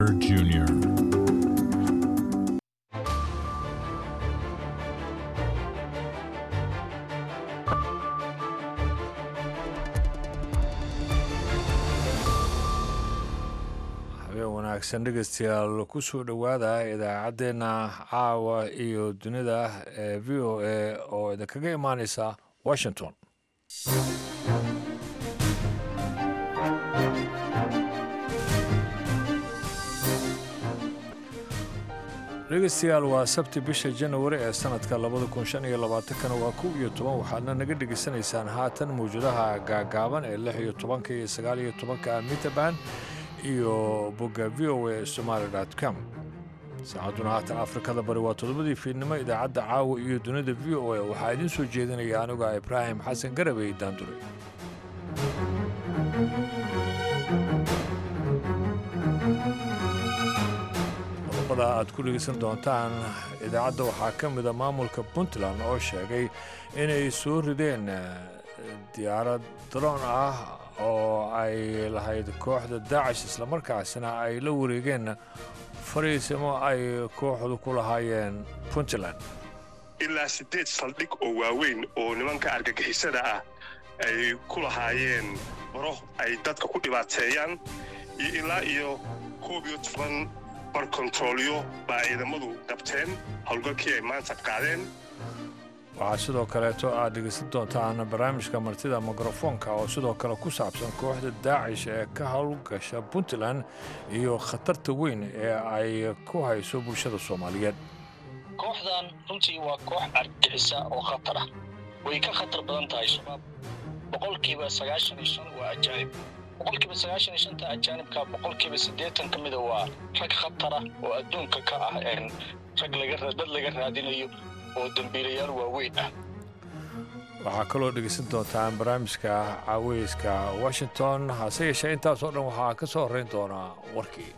Jr. habeen wanaagsan dhegeystayaal kusoo dhowaada idaacaddeenna caawa iyo dunida ee v o a oo idinkaga imaaneysa washington dhegeystayaal waa sabti bisha janawari ee sanadka labada kun shan iyo labaatankana waa kow iyo toban waxaadna naga dhegeysanaysaan haatan mawjadaha gaagaaban ee lix iyo tobanka iyo sagaal iyo tobanka mitaban iyo bogga v o a somaali com saacadduna haatan afrikada bari waa toddobadii fiidnimo idaacadda caawa iyo dunida v o a waxaa idiin soo jeedinaya aniga ibraahim xasan garabey daandure qodobada aad ku dhegeysan doontaan idaacadda waxaa ka mida maamulka puntland oo sheegay inay soo rideen diyaarad daroon ah oo ay lahayd kooxda daacish islamarkaasina ay la wareegeen fariisimo ay kooxdu ku lahaayeen puntland ilaa siddeed saldhig oo waaweyn oo nimanka argagixisada ah ay ku lahaayeen baro ay dadka ku dhibaateeyaan iyo ilaa iyo koob iyo toban bar kontaroolyo baa ciidamadu qabteen howlgalkii ay maanta qaadeen waxaa sidoo kaleeto aad dhegeysan doontaan barnaamijka martida mikrofoonka oo sidoo kale ku saabsan kooxda daacish ee ka howlgasha puntland iyo khatarta weyn ee ay ku hayso bulshada soomaaliyeed kooxdan runtii waa koox argixisa oo khatar ah way ka khatar badan tahay shabaab boqolkiiba sagaashan iyo shan waa ajaanib boqolkiiba sagaashan iyo shanta ajaanibka boqolkiiba siddeetan ka mida waa rag khatara oo adduunka ka ah rag dad laga raadinayo oo dembiilayaal waaweyn ah waxaa kaloo dhegeysan doontaan barnaamijka caaweyska washington hase yeeshee intaasoo dhan waxaa ka soo horrayn doonaa warkii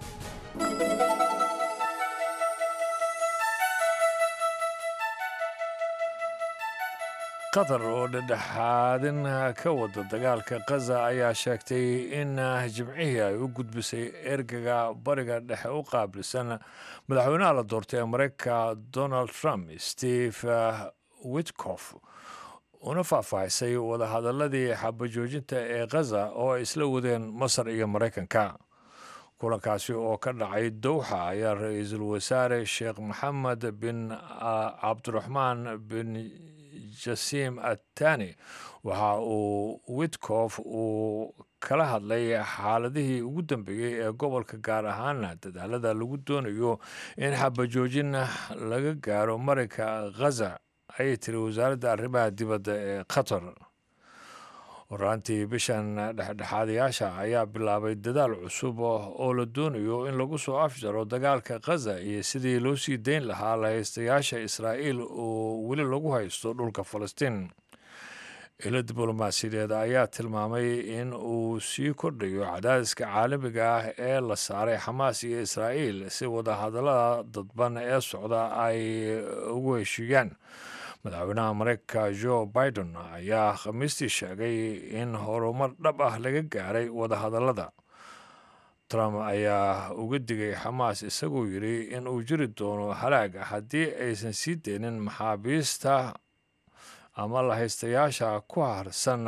qatar oo dhedhexaadin ka wada dagaalka khaza ayaa sheegtay in jimcihii ay u gudbisay ergaga bariga dhexe u qaabilsan madaxweynaha la doortay ee mareykanka donald trump steve witkof una faahfaahisay wadahadaladii xabajoojinta ee khaza oo ay isla wadeen masar iyo maraykanka kulankaasi oo ka dhacay dowxa ayaa ra-iisul wasaare sheekh maxamed bin cabdiraxmaan bin jasiim attani waxa uu witkof uu kala hadlay xaaladihii ugu dambeeyey ee gobolka gaar ahaana dadaalada lagu doonayo in xabajoojin laga gaaro marinka khaza ayay tiri wasaaradda arrimaha dibadda ee qatar horaantii bishan dhexdhexaadayaasha ayaa bilaabay dadaal cusub oo la doonayo in lagu soo afjaro dagaalka khaza iyo sidii loo sii dayn lahaa lahaystayaasha israa'iil oo weli lagu haysto dhulka falastiin ilo diblomaasiyadeed ayaa tilmaamay in uu sii kordhayo cadaadiska caalamiga ah ee la saaray xamaas iyo israa'iil si wadahadallada dadban ee socda ay ugu heshiiyaan madaxweynaha mareykanka jo biden ayaa khamiistii sheegay in horumar dhab ah laga gaaray wadahadallada trump ayaa uga digay xamaas isagoo yidhi in uu jiri doono halaag haddii aysan sii deynin maxaabiista ama lahaystayaasha ku harsan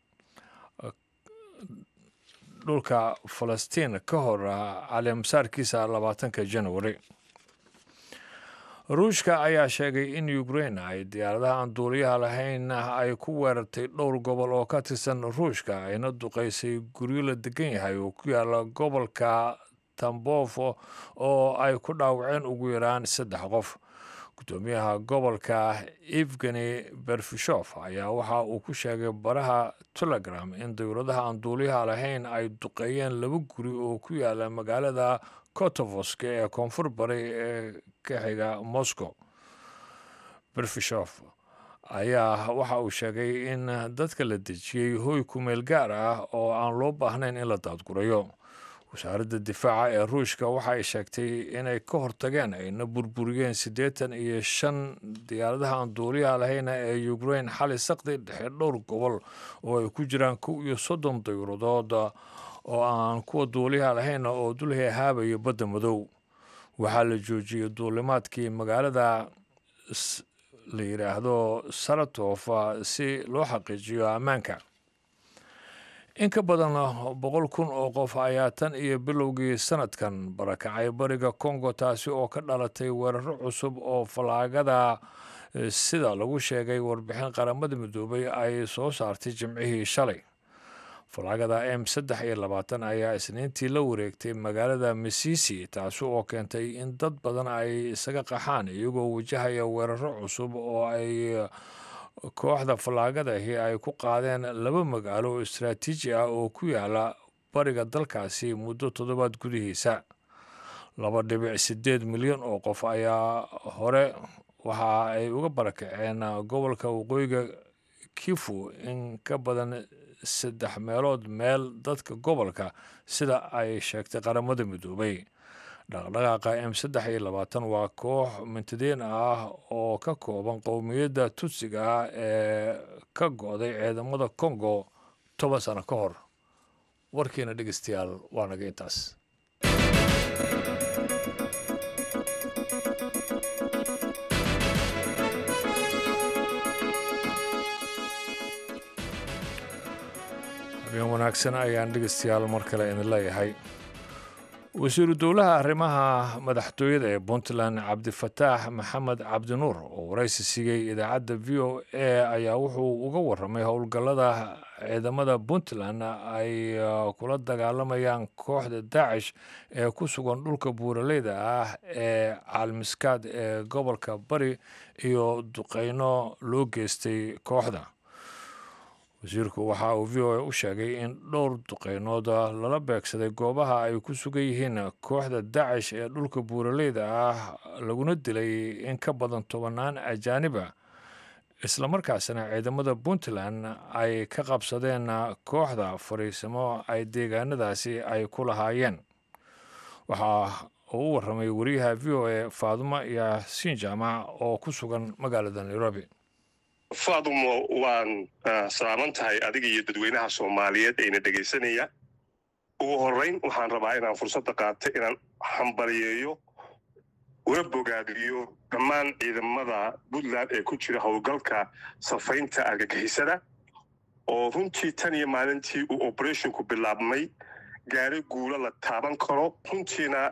dhulka falastiin ka hor caleemasaarkiisa labaatanka janwari ruushka ayaa sheegay in ukrain ay diyaaradaha aan duuliyaha lahayn ay ku weerartay dhowr gobol oo ka tirsan ruushka ayna duqaysay guryo la degan yahay oo ku yaala gobolka tambofo oo ay ku dhaawaceen ugu yaraan saddex qof gudoomiyaha gobolka evgeni berfishof ayaa waxa uu ku sheegay baraha telegram in dowladaha aan duuliyaha lahayn ay duqeeyeen laba guri oo ku yaala magaalada kotovoska ee koonfur bari ee ka xiga moscow berfishof ayaa waxa uu sheegay in dadka la dejiyey hoy kumeel gaar ah oo aan loo baahnayn in la daadgurayo wasaaradda difaaca ee ruushka waxa ay sheegtay inay ka hortageen ayna burburiyeen siddeetan iyo shan diyaaradaha aan duuliyaha lahayna ee ukrain xali saqdi dhexe dhowr gobol oo ay ku jiraan kow iyo soddon dayuuradood oo aan kuwa duuliyaha lahayn oo dul heehaabayo badda madow waxaa la joojiyey duulimaadkii magaalada la yidhaahdo saratof si loo xaqiijiyo ammaanka in ka badan boqol kun oo qof ayaa tan iyo bilowgii sanadkan barakacay bariga congo taasi oo ka dhalatay weeraro cusub oo fallaagada sida lagu sheegay warbixin qaramada midoobay ay soo saartay jimcihii shalay fallaagada m saddex iyo labaatan ayaa isniintii la wareegtay magaalada misisi taasi oo keentay in dad badan ay isaga qaxaan iyagoo wajahaya weeraro cusub oo ay kooxda fallaagadahi ay ku qaadeen laba magaalo oo istaraatiiji ah oo ku yaala bariga dalkaasi muddo toddobaad gudihiisa laba dhibic siddeed milyan oo qof ayaa hore waxa ay uga barakaceen gobolka waqooyiga kifu in ka badan saddex meelood meel dadka gobolka sida ay sheegtay qaramada midoobay dhaqdhaqaaqa m saddex iyo labaatan waa koox mintadiin ah oo ka kooban qowmiyadda tutsiga ah ee ka go-day ciidamada congo toban sano ka hor warkiina dhegeystayaal waa naga intaas habeen wanaagsan ayaan dhegeystayaal mar kale idin leeyahay wasiiru dowlaha arrimaha madaxtooyada ee puntland cabdifataax maxamed cabdinuur oo waraysi siiyey idaacadda v o a ayaa wuxuu uga waramay howlgallada ciidamada puntland ay kula dagaalamayaan kooxda daacish ee ku sugan dhulka buuraleyda ah ee caalmiskaad ee gobolka bari iyo duqeyno loo geystay kooxda wasiirku waxa uu v o a u sheegay in dhowr duqeynood lala beegsaday goobaha ay ku sugan yihiin kooxda dacish ee dhulka buuraleyda ah laguna dilay in ka badan tobanaan ajaaniba islamarkaasna ciidamada puntland ay ka qabsadeen kooxda fariisimo ay deegaanadaasi ay ku lahaayeen waxaa uu u waramay wariyaha v o a faadumo yaasiin jaamac oo ku sugan magaalada nairobi faadumo waan salaaman tahay adiga iyo dadweynaha soomaaliyeed ayna dhegaysanaya ugu horrayn waxaan rabaa inaan fursadda qaata inaan hambaliyeeyo una bogaadiyo dhammaan ciidamada puntland ee ku jira howlgalka safaynta argagixisada oo runtii tan iyo maalintii uu oberethonku bilaabmay gaari guulo la taaban karo runtiina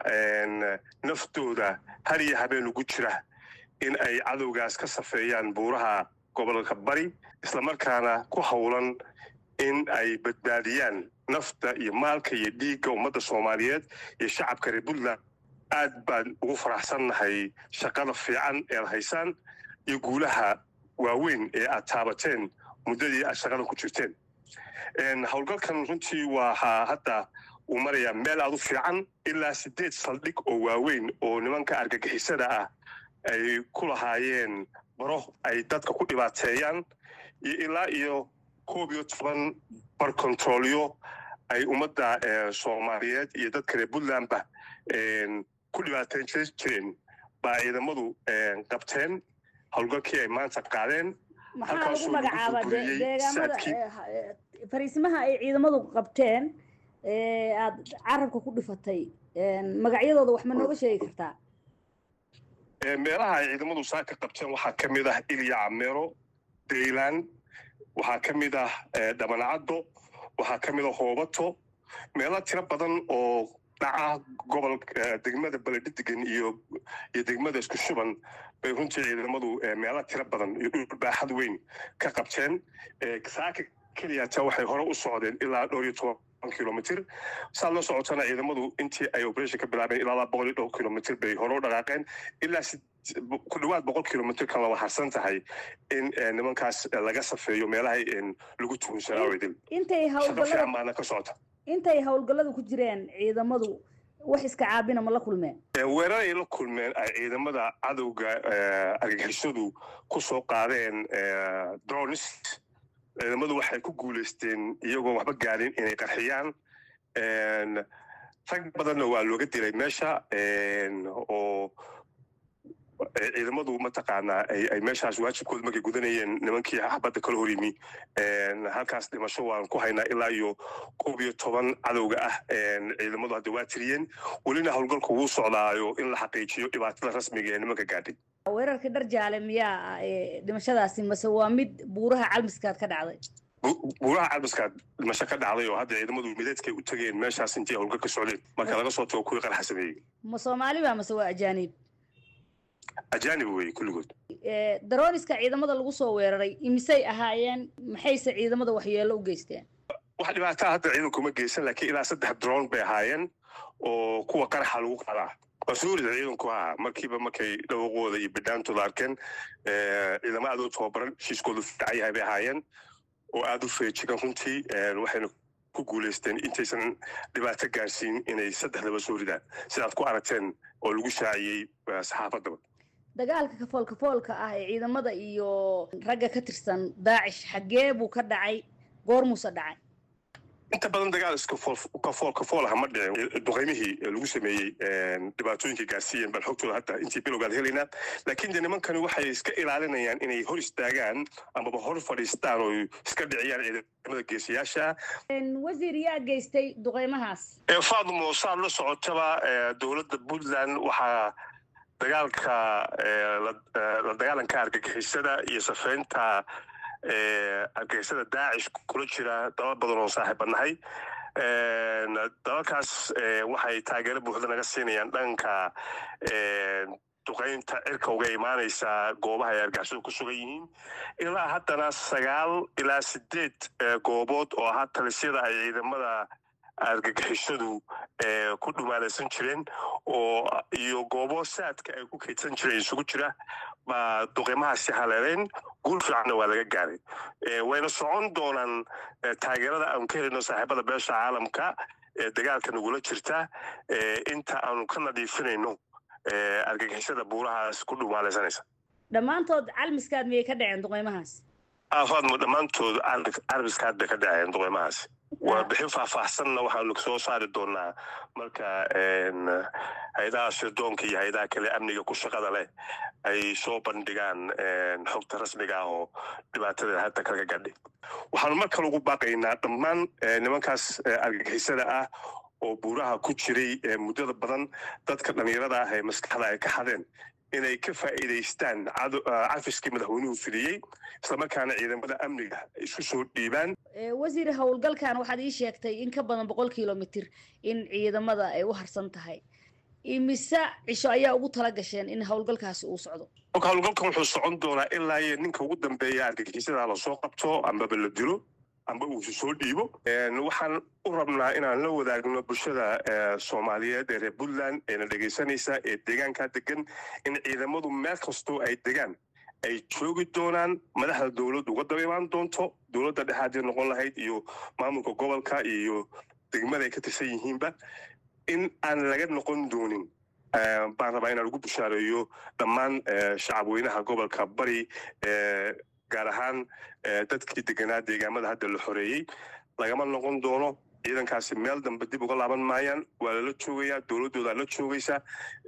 naftooda har iyo habeen ugu jira in ay cadowgaas ka safeeyaan buuraha gobolka bari islamarkaana ku howlan in ay badbaadiyaan nafta iyo maalka iyo dhiigga ummadda soomaaliyeed iyo shacabka reer puntland aad baan ugu faraxsannahay shaqada fiican ead haysaan iyo guulaha waaweyn ee aad taabateen muddadii aad shaqada ku jirteen howlgalkan runtii waxaa hadda uu marayaa meel aad u fiican ilaa siddeed saldhig oo waaweyn oo nimanka argagixisada ah ay ku lahaayeen baro ay dadka ku dhibaateeyaan iyo ilaa iyo koob iyo toban bar controlyo ay ummadda soomaaliyeed iyo dadka reer puntlandba ku dhibaateyn jireen baa ciidamadu qabteen howlgalkii ay maanta qaadeen maxaa lagu magacaaba deegaamada fariisimaha ay ciidamadu qabteen aad carabka ku dhifatay magacyadooda wax ma nooga sheegi kartaa meelaha ay ciidamadu saaka qabteen waxaa ka mid ah ilya cameero daylan waxaa ka mid ah dhabancaddo waxaa ka mid ah hoobato meelo tiro badan oo dhaca gobolka degmada beledhidigan iyo iyo degmada isku shuban bay runtii ciidamadu meelo tiro badan iyo dhul baaxad weyn ka qabteen saaka keliyata waxay hore u socdeen ilaa dhowr iyo toban kilomitr saad la socotana ciidamadu intii ay operation ka bilaabeen ilaa boqol iyo dhowr kilomitr bay hore u dhaqaaqeen ilaa ku dhawaad boqol kilomitr kan laba harsan tahay in nimankaas laga safeeyo meelahay lagu tuhunsanaa idil intay shaqo fiican baana ka socota intay howlgalladu ku jireen ciidamadu wax iska caabina ma la kulmeen weerar ay la kulmeen ay ciidamada cadowga argagixisadu ku soo qaadeen dronis ciidamadu waxay ku guulaysteen iyagoo waxba gaarin inay qarxiyaan rag badanna waa looga dilay meesha oo ciidamadu mataqaanaa ay meeshaas waajibkooda markay gudanayeen nimankii xabadda kala hor yimi halkaas dhimasho waan ku haynaa ilaa iyo koob iyo toban cadowga ah ciidamadu hadda waa tiriyeen welina howlgalku wuu socdaayo in la xaqiijiyo dhibaatada rasmiga ee nimanka gaadhay weerarkii dhar jaale miyaa dhimashadaasi mase waa mid buuraha calmiskaad ka dhacday buuraha calmiskaad dhimasho ka dhacday oo hadda ciidamadu mideedkay u tageen meeshaas intii howlgalka socdeen marka laga soo tago kuwii qarxa sameeyey ma soomaaliba mase waa ajaanib ajaanib wey kulligood darooniska ciidamada lagu soo weeraray imisay ahaayeen maxayse ciidamada waxyeello u geysteen wax dhibaataa hadda ciidankuma geysan laakiin ilaa saddex droon bay ahaayeen oo kuwa qaraxa lagu qadaa waa soo rida ciidanku ahaa markiiba markay dhawaqooda iyo bidhaantooda arkeen ciidamo aad u tababaran heshiiskoodu fiican yahay bay ahaayeen oo aada u feejigan runtii waxayna ku guulaysteen intaysan dhibaato gaarsiin inay saddexdaba soo ridaan sidaad ku aragteen oo lagu shaaciyey saxaafaddaba dagaalka kafool kafoolka ah ee ciidamada iyo ragga ka tirsan daacish xaggee buu ka dhacay goormuuse dhacay inta badan dagaal iska kafool kafool ah ma dhicin duqaymihii lagu sameeyey dhibaatooyinka gaarsiiyeen bal xogtooda hadda intii bilowgaad helaynaa laakiin de nimankani waxay iska ilaalinayaan inay hor istaagaan amaba hor fadhiistaan oo iska dhiciyaan ciidamada geesiyaasha wasiir yaa geystay duqaymahaas faadmo saad la socotaba dowladda puntland waxaa dagaalka la dagaalanka argagixisada iyo safeynta argagixisada daacish kula jira dalal badan oo saaxiib nahay dalalkaas waxay taageero buuxda naga siinayaan dhanka duqaynta cirka uga imaanaysa goobaha ay argagixisadu ku sugan yihiin ilaa haddana sagaal ilaa sideed goobood oo ahaa talisyada ay ciidamada argagixisadu ku dhumaalaysan jireen oo iyo goobo saadka ay ku kaydsan jireen isugu jira baa duqimahaasi haleeleen guul fiicanna waa laga gaaray wayna socon doonaan taageerada aanu ka helino saaxiibada beesha caalamka ee dagaalka nagula jirta inta aanu ka nadiifinayno argagixisada buurahaas ku dhumaalaysanaysa dhammaantood calmiskaad miyay ka dhaceen duqeymahaas afaadmo dhammaantood carbiskaad bay ka dhaceen duqeymahaasi warbixin faahfaahsanna waxaanu soo saari doonaa marka hay-adaha sirdoonka iyo hay-adaha kale amniga ku shaqada leh ay soo bandhigaan xogta rasmiga ah oo dhibaatada hadda kaga gadhay waxaanu mar kale ugu baaqaynaa dhammaan nimankaas argagixisada ah oo buuraha ku jiray muddada badan dadka dhallinyarada ah ee maskaxda ay ka xadeen inay ka faa'iidaystaan cafiskii madaxweynuhu fidiyey islamarkaana ciidamada amniga isku soo dhiibaan wasiir howlgalkan waxaad ii sheegtay in ka badan boqol kilomitr in ciidamada ay u harsan tahay imise cisho ayaa ugu tala gasheen in howlgalkaasi uu socdo marka howlgalkan wuxuu socon doonaa ilaa iyo ninka ugu dambeeya argagixisada lasoo qabto ambaba la dilo amba uu soo dhiibo waxaan u rabnaa inaan la wadaagno bulshada soomaaliyeed ee reer puntland eena dhegaysanaysa ee deegaankaa degan in ciidamadu meel kastoo ay degaan ay joogi doonaan madaxda dowladdu uga daba imaan doonto dowladda dhexaadii noqon lahayd iyo maamulka gobolka iyo degmada ay ka tirsan yihiinba in aan laga noqon doonin baan rabaa inaan ugu bushaareeyo dhammaan shacabweynaha gobolka bari gaar ahaan dadkii deganaa deegaamada hadda la xoreeyey lagama noqon doono ciidankaasi meel dambe dib uga laaban maayaan waa lala joogayaa dowladdoodaa la joogaysa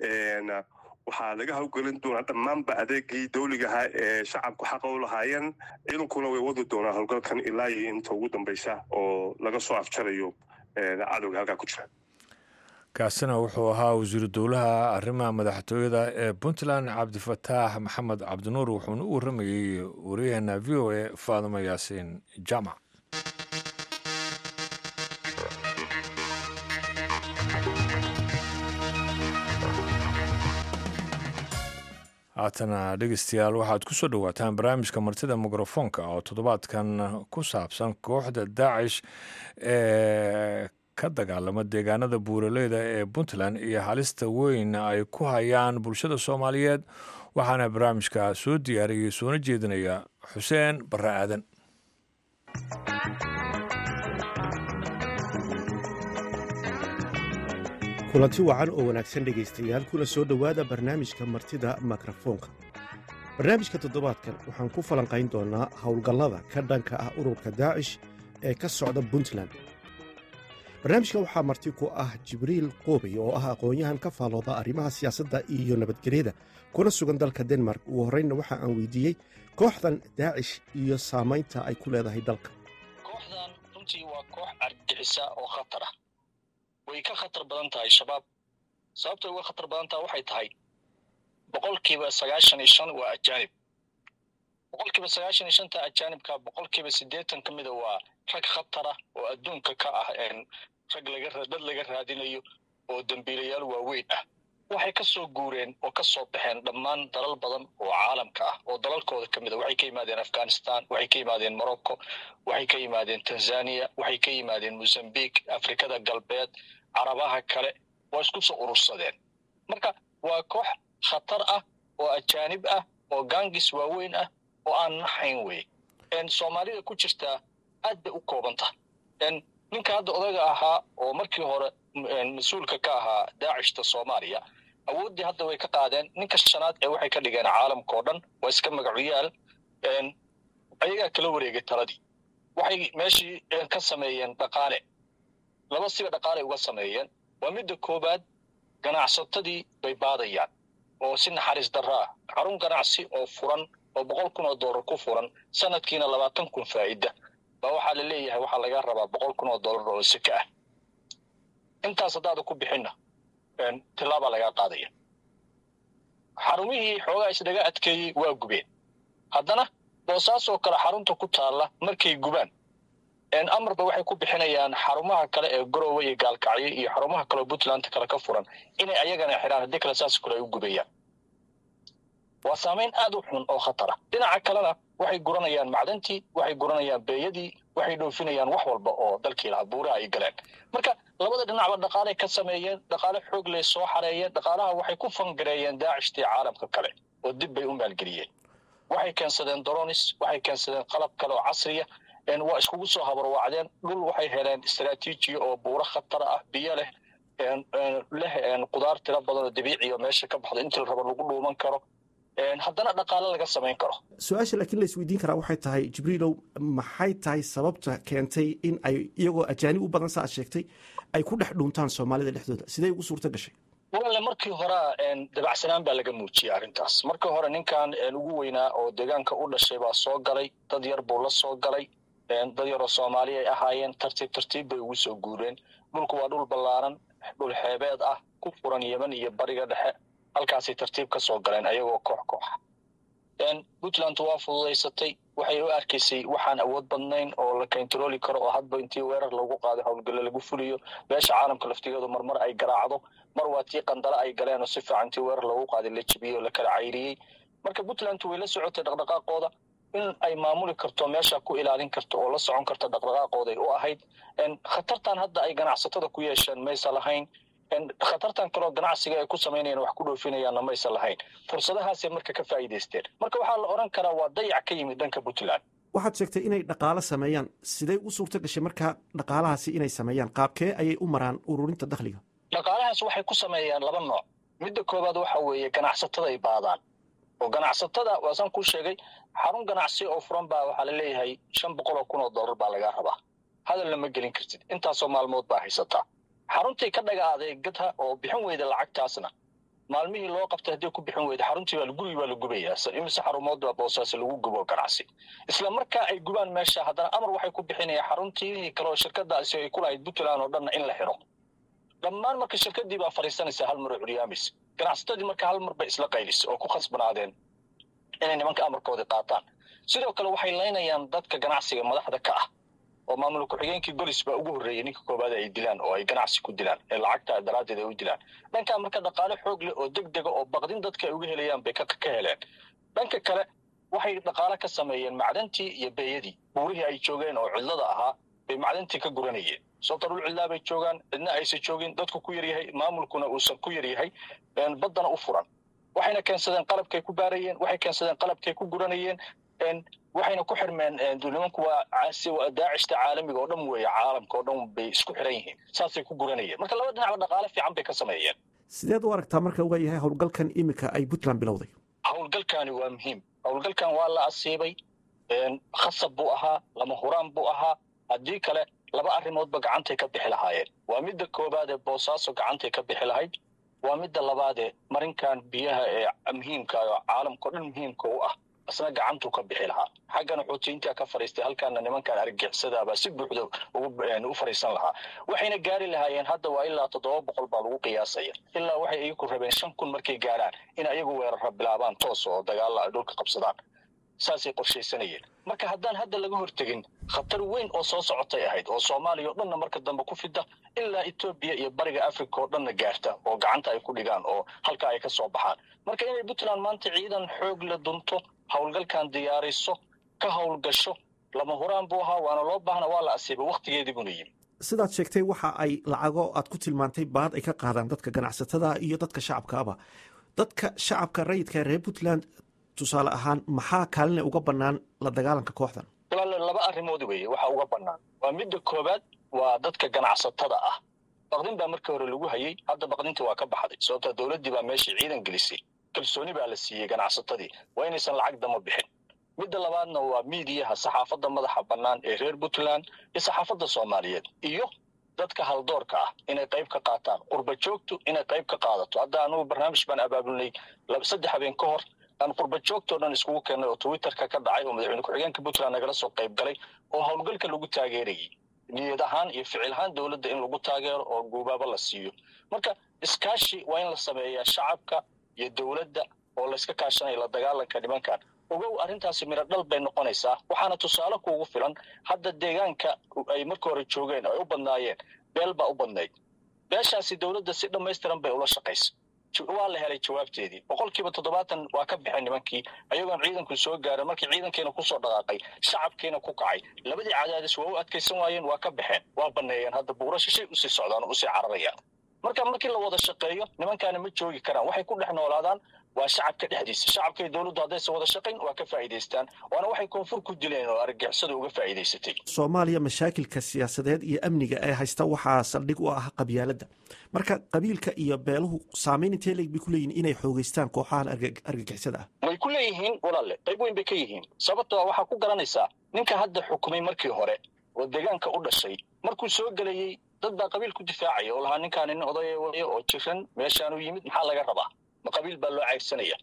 waxaa laga hawgelin doonaa dhammaanba adeegii dawligahaa ee shacabku xaqa u lahaayeen ciidankuna way wadi doonaa howlgalkan ilaa iyo inta ugu dambaysa oo laga soo afjarayo cadowga halkaa ku jira kaasina wuxuu ahaa wasiiru dowlaha arrimaha madaxtooyada ee puntland cabdifataax maxamed cabdinuur wuxuuna u warramayey waryaheena v o a faadimo yaasiin jaamac haatana dhegeystayaal waxaad ku soo dhowaataan barnaamijka martida mikrofoonka oo toddobaadkan ku saabsan kooxda daacish ee ka dagaalama deegaanada buuraleyda ee puntland iyo halista weyn ay ku hayaan bulshada soomaaliyeed waxaana barnaamijka soo diyaariyey soona jeedinaya xuseen barre aadan kulanti wacan oo wanaagsan dhegaystayaal kuna soo dhowaada barnaamijka martida mikrofoonka barnaamijka toddobaadkan waxaan ku falanqayn doonnaa howlgallada ka dhanka ah ururka daacish ee ka socda puntland barnaamijka waxaa marti ku ah jibriil qoobey oo ah aqoon-yahan ka faalooda arrimaha siyaasadda iyo nabadgelyada kuna sugan dalka denmark ugu horreynna waxa aan weydiiyey kooxdan daacish iyo saamaynta ay ku leedahay dalka kooxdan runtii waa koox argixisa oo khatar ah way ka khatar badan tahay shabaab sababtay uga khatar badan tahay waxay tahay boqolkiiba sagaashan iyo shan waa ajaanib boqolkiiba sagaashan iyo shanta ajaanibka boqolkiiba siddeetan ka mida waa rag khatara oo adduunka ka ah rag laga dad laga raadinayo oo dembiilayaal waaweyn ah waxay ka soo guureen oo ka soo baxeen dhammaan dalal badan oo caalamka ah oo dalalkooda ka mid a waxay ka yimaadeen afghanistan waxay ka yimaadeen morocco waxay ka yimaadeen tanzania waxay ka yimaadeen mozambique afrikada galbeed carabaha kale waa isku soo urursadeen marka waa koox khatar ah oo ajaanib ah oo gangis waaweyn ah oo aan naxayn wey soomaalida ku jirtaa aad bay u koobanta ninka hadda odaga ahaa oo markii hore mas-uulka ka ahaa daacishta soomaaliya awooddii hadda way ka qaadeen ninka shanaad ee waxay ka dhigeen caalamka oo dhan waa iska magacuyaal ayagaa kala wareegay taladii waxay meeshii ka sameeyeen dhaqaale laba siba dhaqaaley uga sameeyeen waa midda koowaad ganacsatadii bay baadayaan oo si naxariis darro ah xarun ganacsi oo furan oo boqol kun oo dollar ku furan sanadkiina labaatan kun faa'ida baa waxaa la leeyahay waxaa laga rabaa boqol kun oo dollar oo seke ah intaas haddaada ku bixinna tilaabaa lagaa qaadaya xarumihii xoogaa isdhaga adkeeyey waa gubeen haddana boosaasoo kale xarunta ku taalla markay gubaan amarba waxay ku bixinayaan xarumaha kale ee garowe iyo gaalkacyo iyo xarumaha kaleoo puntland kale ka furan inay ayagana xidhaan haddii kale saas kale ay u gubayaan waa saamayn aad u xun oo khatara dhinaca kalena waxay guranayaan macdantii waxay guranayaan beeyadii waxay dhoofinayaan wax walba oo dalkii lahaa buuraha ay galeen marka labada dhinacba dhaqaaley ka sameeyeen dhaqaale xoog ley soo xareeyeen dhaqaalaha waxay ku fangareeyeen daacishtii caalamka kale oo dib bay u maalgeliyeen waxay keensadeen doronis waxay keensadeen qalab kale oo casriya waa iskugu soo habarwacdeen dhul waxay heleen istaraatiijiya oo buuro khatar ah biyo leh leh qudaar tiro badan oo dabiiciya meesha ka baxdo intii la rabo lagu dhuuman karo haddana dhaqaale laga samayn karo su-aasha laakiin la isweydiin karaa waxay tahay jibriilow maxay tahay sababta keentay in ay iyagoo ajaanib u badan sa aad sheegtay ay ku dhex dhuuntaan soomaalida dhexdooda sidee ugu suurto gashay walaale markii hore dabacsanaan baa laga muujiyey arrintaas markii hore ninkan ugu weynaa oo deegaanka u dhashay baa soo galay dad yar buu la soo galay dad yaroo soomaali ay ahaayeen tartiib tartiib bay ugu soo guureen dhulku waa dhul ballaaran dhul xeebeed ah ku furan yeman iyo bariga dhexe halkaasay tartiib ka soo galeen ayagoo koox kooxa puntland waa fududaysatay waxay u arkaysay waxaan awood badnayn oo la kayntarooli karo oo hadba intii weerar lagu qaado howlgalo lagu fuliyo beesha caalamka laftigeedu marmar ay garaacdo mar waa tii qandale ay galeen oo si fiican intii weerar lagu qaaday la jibiyey oo la kala cayriyey marka puntland way la socotay dhaqdhaqaaqooda in ay maamuli karto meesha ku ilaalin karto oo la socon karto dhaqdhaqaaqooday u ahayd khatartan hadda ay ganacsatada ku yeesheen maysa lahayn khatartan kaleo ganacsiga ay ku samaynayaan wax ku dhoofinayaanna maysa lahayn fursadahaasay marka ka faa'iidaysteen marka waxaa la odhan karaa waa dayac ka yimid dhanka puntland waxaad sheegtay inay dhaqaalo sameeyaan sidee u suurto gashay markaa dhaqaalahaasi inay sameeyaan qaabkee ayay u maraan ururinta dakhliga dhaqaalahaas waxay ku sameeyaan laba nooc midda koowaad waxa weeye ganacsatada ay baadaan oo ganacsatada waasaan ku sheegay xarun ganacsi oo furan baa waxaa la leeyahay shan boqol oo kun oo dollar baa lagaa rabaa hadalna ma gelin kartid intaasoo maalmood baa haysataa xaruntii ka dhaga adeegata oo bixin weyda lacagtaasna maalmihii loo qabtay haddii ku bixin weyda xaruntii baa gurigi baa la gubayaa imise xarumood baa boosaas lagu gubo ganacsi isla markaa ay gubaan meesha haddana amar waxay ku bixinayaan xaruntii kale oo shirkadaasi ay ku lahayd puntland oo dhanna in la xiro dhammaan marka shirkadii baa fadhiisanaysa hal mar oo curyaamis ganacsatadii marka hal mar bay isla qaylisay oo ku khasbanaadeen inay nimanka amarkoodii qaataan sidoo kale waxay laynayaan dadka ganacsiga madaxda ka ah oo maamul ku-xigeenkii golis baa ugu horreeyey ninka koowaad ay dilaan oo ay ganacsi ku dilaan ee lacagta daraaddeed ay u dilaan dhankaa marka dhaqaale xoog leh oo deg dega oo baqdin dadka ay uga helayaan bay ka heleen dhanka kale waxay dhaqaale ka sameeyeen macdantii iyo beeyadii buurihii ay joogeen oo cidlada ahaa bay macdantii ka guranayeen sababta dhul cidlaa bay joogaan cidna aysan joogin dadku ku yaryahay maamulkuna uusan ku yaryahay baddana u furan waxayna keensadeen qalabkay ku baarayeen waxay keensadeen qalabkay ku guranayeen waxayna ku xirmeen nimanku waa daacishta caalamiga oo dhan weeye caalamka oo dhan bay isku xiran yihiin saasay ku guranayeen marka laba dhinacba dhaqaale fiican bay ka sameeyeen sideed u aragtaa marka waa yahay howlgalkan iminka ay puntland bilowday howlgalkani waa muhiim howlgalkan waa la asiibay khasab buu ahaa lama huraan buu ahaa haddii kale laba arrimoodba gacantay ka bixi lahaayeen waa midda koowaad ee boosaaso gacantay ka bixi lahayd waa midda labaadee marinkan biyaha ee muhiimka oo caalamkao dhan muhiimka u ah isna gacantuu ka bixi lahaa xaggana xoutiyiintaa ka fadhiistay halkaana nimankan argixisadaabaa si buuxda u fadhiisan lahaa waxayna gaari lahaayeen hadda waa ilaa toddoba boqol baa lagu qiyaasaya ilaa waxay iyagu rabeen shan kun markay gaaraan in ayagu weerara bilaabaan toos oo dagaalla ay dhulka qabsadaan saasay qorshaysanayeen marka haddaan hadda laga hortegin khatar weyn oo soo socotay ahayd oo soomaaliya oo dhanna marka dambe ku fida ilaa etoobiya iyo bariga africa oo dhanna gaarta oo gacanta ay ku dhigaan oo halkaa ay ka soo baxaan marka inay puntland maanta ciidan xoog la dunto howlgalkan diyaariso ka howlgasho lama huraan buu ahaa waana loo baahna waa la asiibay wakhtigeedii buna yimi sidaad sheegtay waxa ay lacago aad ku tilmaantay baad ay ka qaadaan dadka ganacsatada iyo dadka shacabkaaba dadka shacabka rayidka reer puntland tusaale ahaan maxaa kaalina uga bannaan la dagaalanka kooxdan walaale laba arrimood weeye waxa uga bannaan waa midda koowaad waa dadka ganacsatada ah baqdin baa markii hore lagu hayey hadda baqdintii waa ka baxday sababta dowladdii baa meeshii ciidan gelisay kalsooni baa la siiyey ganacsatadii waa inaysan lacag dama bixin midda labaadna waa miidiyaha saxaafadda madaxa bannaan ee reer puntland iyo saxaafadda soomaaliyeed iyo dadka haldoorka ah inay qayb ka qaataan qurba joogtu inay qayb ka qaadato hadda anugu barnaamij baan abaabulnay saddex habeen ka hor aan qurba joogtoo dhan iskugu keennay oo twitterka ka dhacay oo madaxweyne ku-xigeenka puntland nagala soo qayb galay oo howlgalka lagu taageerayay niyad ahaan iyo ficil ahaan dowladda in lagu taageero oo guubaabo la siiyo marka iskaashi waa in la sameeyaa shacabka iyo dowladda oo layska kaashanaya la dagaalanka nimankan ogow arrintaasi midho dhal bay noqonaysaa waxaana tusaale kuugu filan hadda deegaanka ay marka hore joogeen ay u badnaayeen beel baa u badnayd beeshaasi dowladda si dhammaystiran bay ula shaqaysa waa la helay jawaabteedii boqolkiiba toddobaatan waa ka baxay nimankii ayagoon ciidanku soo gaarin markii ciidankiina kusoo dhaqaaqay shacabkiina ku kacay labadii cadaadis waa u adkaysan waayeen waa ka baxeen waa banneeyeen hadda buurasha shay usii socdaan oo usii cararayaan marka markii la wada shaqeeyo nimankaana ma joogi karaan waxay ku dhex noolaadaan waa shacabka dhexdiisa shacabka iyo dowladdu haddaysan wada shaqayn waa ka faa'iidaystaan waana waxay koonfur ku dileen oo argagixisada uga faa'iidaysatay soomaaliya mashaakilka siyaasadeed iyo amniga ee haysta waxaa saldhig u ah qabyaaladda marka qabiilka iyo beeluhu saamayn intee leeg bay ku leeyihin inay xoogeystaan kooxahan argagixisada ah way ku leeyihiin walaale qayb weyn bay ka yihiin sababtoo waxaa ku garanaysaa ninka hadda xukumay markii hore oo deegaanka u dhashay markuu soo gelayey dad baa qabiil ku difaacaya oo lahaa ninkaani nin odaya waya oo jiran meeshaanu yimid maxaa laga rabaa ma qabiil baa loo cayrsanaya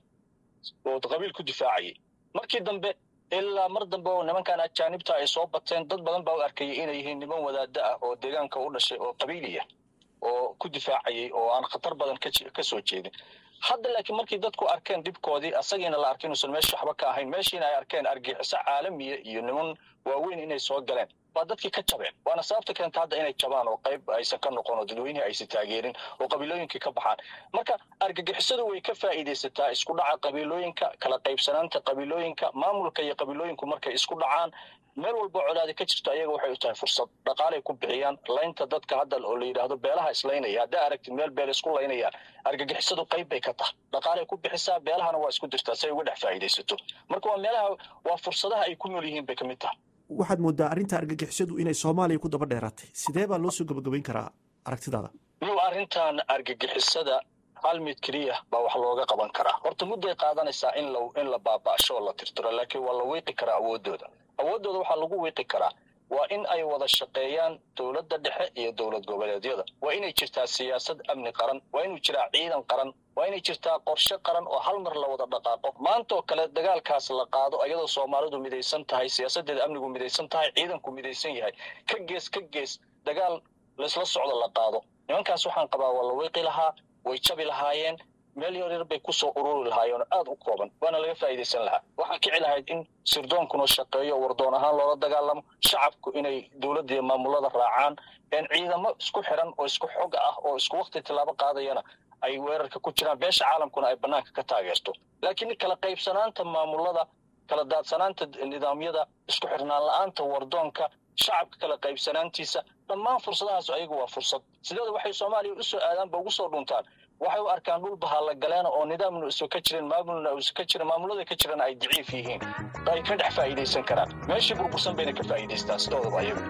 oo qabiil ku difaacayay markii dambe ilaa mar dambe oo nimankan ajaanibta ay soo bateen dad badan baa u arkayay inay yihiin niman wadaada ah oo deegaanka u dhashay oo qabiiliya oo ku difaacayay oo aan khatar badan ka soo jeedin hadda laakiin markii dadku arkeen dhibkoodii asagiina la arkay inuusan meesha waxba ka ahayn meeshiina ay arkeen argixiso caalamiya iyo niman waaweyn inay soo galeen waa dadkii ka jabeen waana sababta keenta hadda inay jabaan oo qayb aysan ka noqon oo dadweynihii aysan taageerin oo qabiilooyinkii ka baxaan marka argagixisadu way ka faa'iidaysataa isku dhaca qabiilooyinka kala qaybsanaanta qabiilooyinka maamulka iyo qabiilooyinku markay isku dhacaan meel walba colaadi ka jirto ayaga waxay u tahay fursad dhaqaalay ku bixiyaan laynta dadka hadda oo la yidhaahdo beelaha islaynaya haddaa aragtid meel beel isku laynayaan argagixisadu qayb bay ka tahay dhaqaalay ku bixisaa beelahana waa isku dirtaa si ay uga dhex faa'iidaysato marka waa meelaha waa fursadaha ay ku nool yihiin bay ka mid tahay waxaad moodaa arrinta argagixisadu inay soomaaliya ku daba dheeraatay sidee baa loo soo gabagabayn karaa aragtidaada muu arrintan argagixisada hal mid keliya baa wax looga qaban karaa horta mudday qaadanaysaa in la in la baaba'sho oo la tirtiro laakiin waa la wiiqi karaa awooddooda awooddooda waxaa lagu wiiqi karaa waa in ay wada shaqeeyaan dowladda dhexe iyo dowlad goboleedyada waa inay jirtaa siyaasad amni qaran waa inuu jiraa ciidan qaran waa inay jirtaa qorshe qaran oo hal mar la wada dhaqaaqo maantaoo kale dagaalkaas la qaado ayadoo soomaalidu midaysan tahay siyaasaddeeda amnigu midaysan tahay ciidanku midaysan yahay ka gees ka gees dagaal laysla socdo la qaado nimankaas waxaan qabaa waa la wiiqi lahaa way jabi lahaayeen meel yar yar bay kusoo ururi lahaayeen oo aada u kooban waana laga faa'iidaysan lahaa waxaa kici lahayd in sirdoonkuna shaqeeyo wardoon ahaan loola dagaalamo shacabku inay dowladda iyo maamulada raacaan ciidamo isku xiran oo isku xog ah oo isku wakti tillaabo qaadayana ay weerarka ku jiraan beesha caalamkuna ay bannaanka ka taageerto laakiin kala qaybsanaanta maamulada kala daadsanaanta nidaamyada isku xirnaan la-aanta wardoonka shacabka kala qaybsanaantiisa dhammaan fursadahaas ayagu waa fursad sideeda waxay soomaaliya u soo aadaanba ugu soo dhuntaan waxay u arkaan dhul bahaalla galeena oo nidaamna isu ka jirin maamulna isu ka jirin maamulada ka jirana ay daciif yihiin ay ka dhex faa'iidaysan karaan meeshii burbursan bayna ka faa'iidaystaan sidoodaba ayagu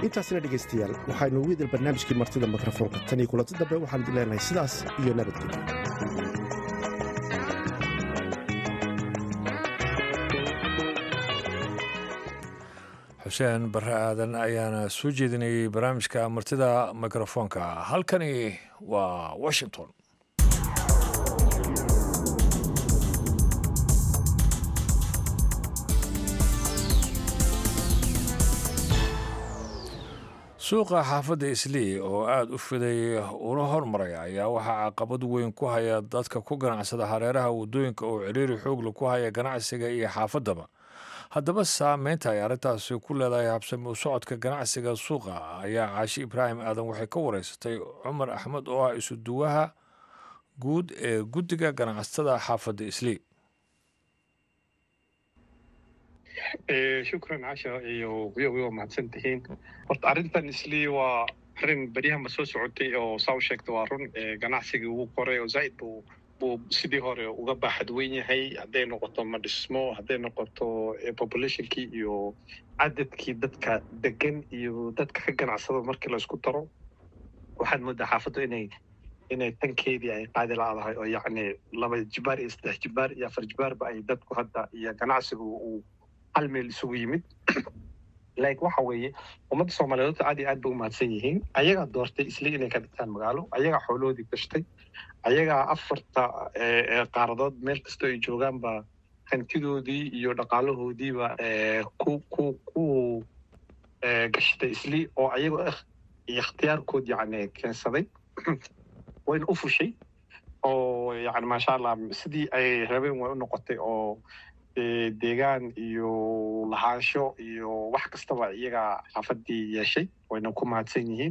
intaasna dhegaystayaal waxaynu ugu idil barnaamijkii martida mikrofoonka tan iyo kulanti dambe waxaan idin leenahay sidaas iyo nabadgelyo xuseen barre aadan ayaana soo jeedinayay barnaamijka martida mikrofoonka halkani waa washington suuqa xaafadda islii oo aada u fiday una hormaray ayaa waxaa caqabad weyn ku haya dadka ku ganacsada hareeraha waddooyinka oo ciriiri xoogla ku haya ganacsiga iyo xaafaddaba haddaba saameynta ay arrintaasi ku leedahay habsami u socodka ganacsiga suuqa ayaa caashi ibraahim aadan waxay ka wareysatay cumar axmed oo ah isuduwaha guud ee guddiga ganacsatada xaafadda islii shukran casha iyo wiyo wiyo mahadsan tihiin horta arrintan islii waa arrin beryahanba soo socotay oo saa u sheegta waa run ganacsigii ugu koray oo zaa'id buu buu sidii hore uga baaxad weyn yahay hadday noqoto madhismo hadday noqoto populationkii iyo cadadkii dadka degan iyo dadka ka ganacsada markii laysku daro waxaad moodaa xaafaddu inay inay tankeedii ay qaadi laadahay oo yacni laba jibaar iyo saddex jibaar iyo afar jibaarba ay dadku hadda iyo ganacsigu uu hal meel isugu yimid like waxa weeye ummadda soomaaliyeed aad iyo aad bay u mahadsan yihiin ayagaa doortay isli inay ka dhigtaan magaalo ayagaa xoolohoodii gashtay ayagaa afarta qaaradood meel kastoo ay joogaanba hantidoodii iyo dhaqaalahoodiiba ku ku ku gashtay isli oo ayagoo ikhtiyaarkood yani keensaday wayna u fushay oo yani maasha allah sidii ay rabeen way u noqotay oo deegaan iyo lahaansho iyo wax kastaba iyagaa xaafadii yeeshay wayna ku mahadsan yihiin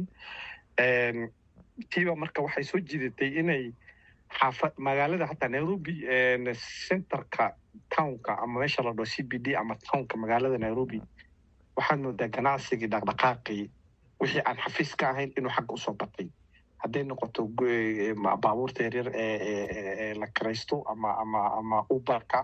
tiiba marka waxay soo jiidatay inay xaafa magaalada hataa nairobi centerka townka ama meesha la dhao c b d ama townka magaalada nairobi waxaad moodaa ganacsigii dhaqdhaqaaqii wixii aan xafiis ka ahayn inuu xagga usoo batay hadday noqoto baabuurta yaryar ee la kiraysto ama ama ama uberka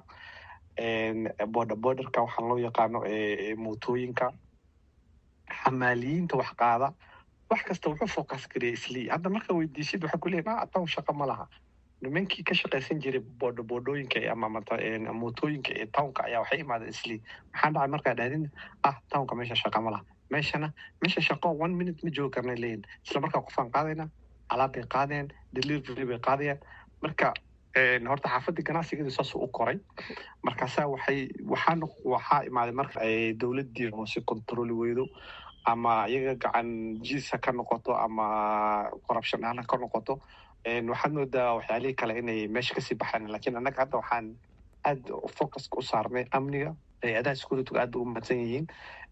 border borderka waxaa loo yaqaano mootooyinka xamaaliyiinta wax qaada wax kasta wuxuu focus gareya islii hadda marka weydiisid waxaa ku leeyahay ah town shaqo ma laha nimankii ka shaqaysan jiray boodho boodhooyinka ama mootooyinka ee townka ayaa waxay imaadeen islii maxaa dhacay markaa dhahdin ah townka meesha shaqa ma laha meeshana meesha shaqo one minute ma joogi karna leeyihin isla markaa qofaan qaadayna alaab bay qaadeen delivery bay qaadayaan marka horta xaafadii ganacsigeedu saasuu u koray markaasaa waxay waxaa waxaa imaaday marka ay dowladdii hoose controli weydo ama iyaga gacan jiisa ka noqoto ama corruption ahaan ka noqoto waxaad moodaa waxyaalihii kale inay meesha kasii baxaan lakiin annaga hadda waxaan aad focuska u saarnay amniga hay-adaha security aad bay u mahadsan yihiin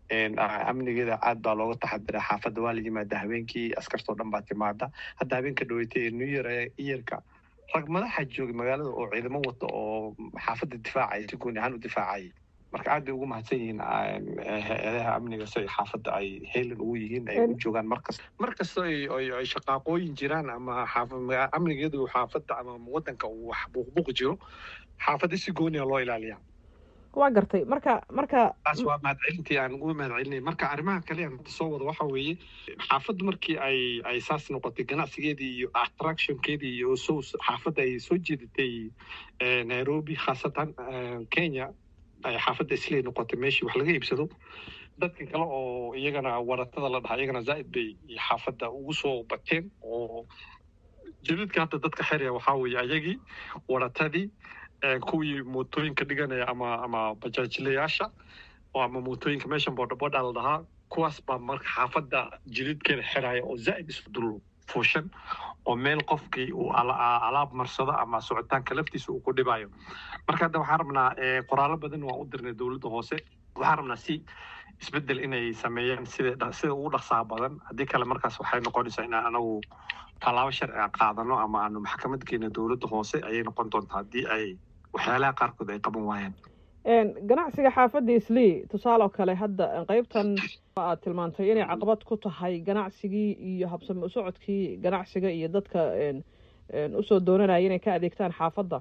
amnigeeda aad baa looga taxadira xaafadda waa la yimaada habeenkii askartoo dhan baa timaada hadda habeenka dhaweetay new year iyarka rag madaxa joogay magaalada oo ciidamo wata oo xaafadda difaacaya si gooni ahaan u difaacayay marka aad bay ugu mahadsan yihiin hay-adaha amniga si xaafadda ay heelan ugu yihiin ay u joogaan markasta markasta ay shaqaaqooyin jiraan ama amnigeedu xaafadda ama wadanka uu wax buuqbuuq jiro xaafadda si gooniya loo ilaaliyaa waa gartay marka marka taas waa mahadcelintii aan uga mahadcelinay marka arrimaha kale aan soo wada waxa weeye xaafaddu markii ay ay saas noqotay ganacsigeedii iyo attractionkeedii iyo so xaafadda ay soo jeedatay nairobi khaasatan kenya ay xaafadda islay noqotay meeshii wax laga iibsado dadka kale oo iyagana waratada la dhaha iyagana zaa'id bay xaafadda ugu soo bateen oo jadidka hadda dadka xeraya waxaa weeye ayagii waratadii kuwii mootooyinka dhiganaya ama ama bajaajilayaasha ama mootooyinka meeshan boodhabodha la dhahaa kuwaas baa marka xaafadda jilidkeeda xiraya oo zaa'id isu dul fuushan oo meel qofkii uu alaab marsado ama socitaanka laftiisa uu ku dhibayo marka hadda waxaan rabnaa qoraallo badan waan u dirnay dowladda hoose waxaan rabnaa si isbeddel inay sameeyaan sida sida ugu dhaqsaha badan haddii kale markaas waxay noqonaysaa inaan anagu tallaabo sharci a qaadano ama aanu maxkamad keena dowladda hoose ayay noqon doontaa haddii ay waxyaalaha qaarkood ay qaban waayaan ganacsiga xaafadda islii tusaale oo kale hadda qeybtan aad tilmaantay inay caqabad ku tahay ganacsigii iyo habsami u socodkii ganacsiga iyo dadka usoo doonanaya inay ka adeegtaan xaafadda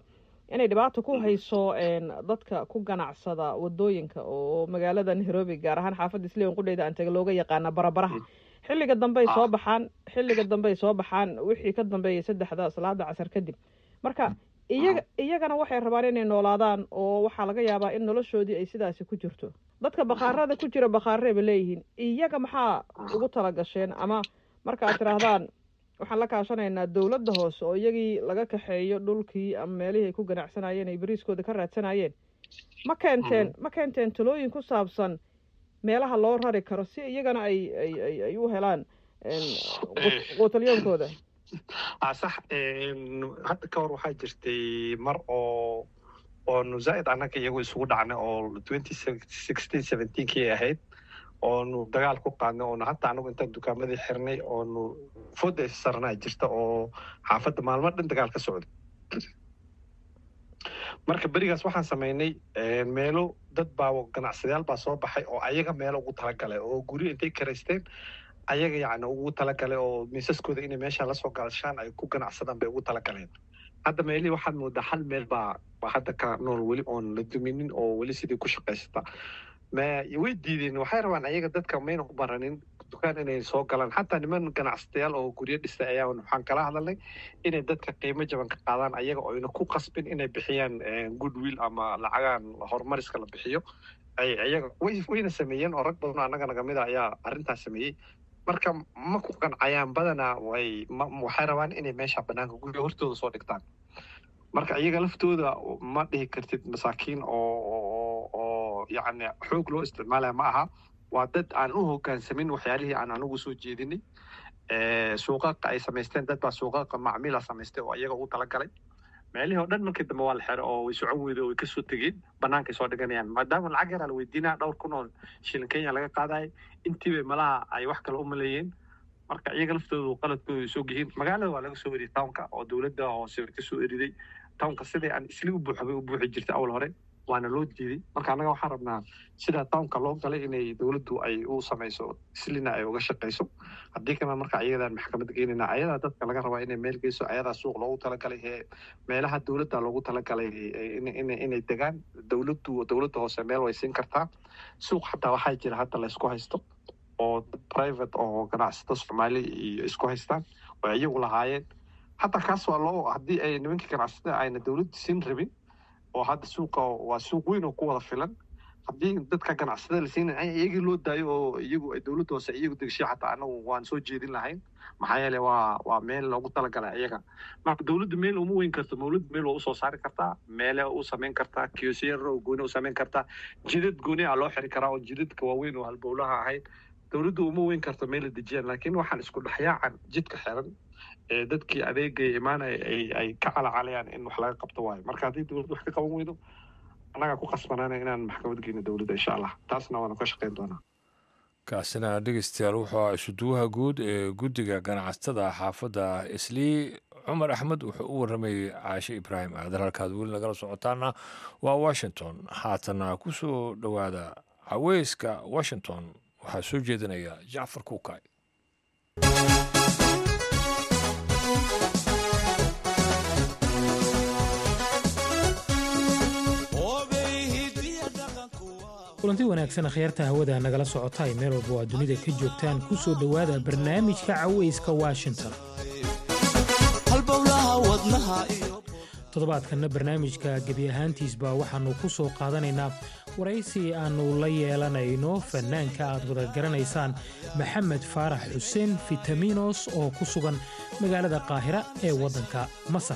inay dhibaato ku hayso dadka ku ganacsada wadooyinka oo magaalada nairobi gaar ahaan xaafadda isliwan qudheyda aan taga looga yaqaana barabaraha xilliga dambe ay soo baxaan xilliga dambe ay soo baxaan wixii ka dambeeyay saddexda salaada casar kadib marka iyaga iyagana waxay rabaan inay noolaadaan oo waxaa laga yaabaa in noloshoodii ay sidaasi ku jirto dadka bakhaarada ku jira bakhaarey ba leeyihiin iyaga maxaa ugu tala gasheen ama marka aad tidhaahdaan waxaan la kaashanaynaa dowladda hoose oo iyagii laga kaxeeyo dhulkii ama meelihii ay ku ganacsanayeen ay beriiskooda ka raadsanayeen ma keenteen ma keenteen talooyin ku saabsan meelaha loo rari karo si iyagana ay ay ay ay u helaan quutalyoonkooda sax hadda ka hor waxaa jirtay mar oo oonu zaa'id annaga iyagu isugu dhacnay oo twenty sixteen seventeenkii ahayd oonu dagaal ku qaadnay oonu hataa anagu intaan dukaamadii xirnay oonu fooda sarnaa jirta oo xaafadda maalmo dhan dagaal ka socday marka berigaas waxaan samaynay meelo dad baa ganacsadayaal baa soo baxay oo ayaga meelo ugu talagalay oo guryo intay karaysteen ayaga yacni ugu talagalay oo miisaskooda inay meesha lasoo galashaan ay ku ganacsadaan bay ugu talagaleen hadda meelihii waxaad moodaa hal meel baa hadda ka nool weli oon la duminin oo weli sidii ku shaqaysata way diideen waxay rabaan ayaga dadka mayna u baranin dukaan inay soo galaan xataa niman ganacsatayaal oo guryo dhistay ayaa waxaan kala hadalnay inay dadka qiimo jaban ka qaadaan ayaga oo ayna ku qasbin inay bixiyaan goodwill ama lacagaan horumariska la bixiyo ayaga wayna sameeyeen oo rag badan oo annaga nagamid a ayaa arrintaas sameeyey marka ma ku qancayaan badanaa way waxay rabaan inay meesha banaanka guriga hortooda soo dhigtaan marka iyaga laftooda ma dhihi kartid masaakiin oo oo yacni xoog loo isticmaalaya ma aha waa dad aan u hoggaansamin waxyaalihii aan anigu soo jeedinay suuqaqa ay samaysteen dad baa suuqaqa macmiila samaystay oo iyaga ugu talagalay meelihii oo dhan markii dambe waa la xiro oo way socon weyday oo way kasoo tegeen bannaankay soo dhiganayaan maadaama lacag yaraa la weydiinaya dhowr kun oo shilin kenya laga qaadaya intiibay malaha ay wax kale u maleeyeen marka iyaga laftoodu qaladkooda soo yihiin magaalada waa laga soo eriyay townka oo dowladda hoose ka soo eriday townka sidai aan isli u buuxbay u buuxi jirtay awal hore waana loo diiday marka annaga waxaan rabnaa sida townka loo galay inay dowladdu ay u samayso islina ay uga shaqayso haddii kalena marka ayadan maxkamadda geynayna ayadaa dadka laga rabaa inay meel geyso ayadaa suuq loogu talagalay ee meelaha dowladda loogu talagalay inay degaan dowladdu dowladda hoose meel way siin kartaa suuq xataa waxaa jira hadda la isku haysto oo private oo ganacsato soomaali iyo isku haystaan oo iyagu lahaayeen hataa kaas waa loo haddii ay nimankii ganacsatada ayna dowladdu siin rabin oo hadda suuqa waa suuq weyn oo ku wada filan haddii dadka ganacsada la siina iyagii loo daayo oo iyagu ay dowladda hoose iyagu degshay xataa anagu waan soo jeedin lahayn maxaa yeele waa waa meel loogu talagalay iyaga marka dowladdu meel uma weyn karto dowladdu meel waa usoo saari kartaa meele u samayn kartaa kiyosiyar oo gooni u samayn kartaa jidad gooni a loo xiri karaa oo jidadka waaweyn oo halbowlaha ahayd dowladdu uma weyn karto meel la dejiyaan laakiin waxaan isku dhexyaacan jidka xiran ee dadkii adeegaya imaanaya ay ay ka calacalayaan in wax laga qabto waayo marka haddii dowladdu wax ka qaban weydo annagaa ku qasbanaana inaan maxkamad geyno dowladda insha allah taasna waanu ka shaqayn doonaa kaasina dhegeystayaal wuxuu ah isuduwaha guud ee guddiga ganacsatada xaafadda islii cumar axmed wuxuu u waramayey caashe ibraahim aadan halkaad weli nagala socotaana waa washington haatana ku soo dhowaada haweyska washington waxaa soo jeedinaya jacfar kuukay kulanti wanaagsan akhyaarta hawada nagala socotaay meel walba waa dunida ka joogtaan ku soo dhowaada barnaamijka caweyska washington toddobaadkanna barnaamijka gebi ahaantiisba waxaannu ku soo qaadanaynaa waraysi aannu la yeelanayno fannaanka aad wada garanaysaan maxamed faarax xuseen fitaminos oo ku sugan magaalada qaahira ee waddanka masar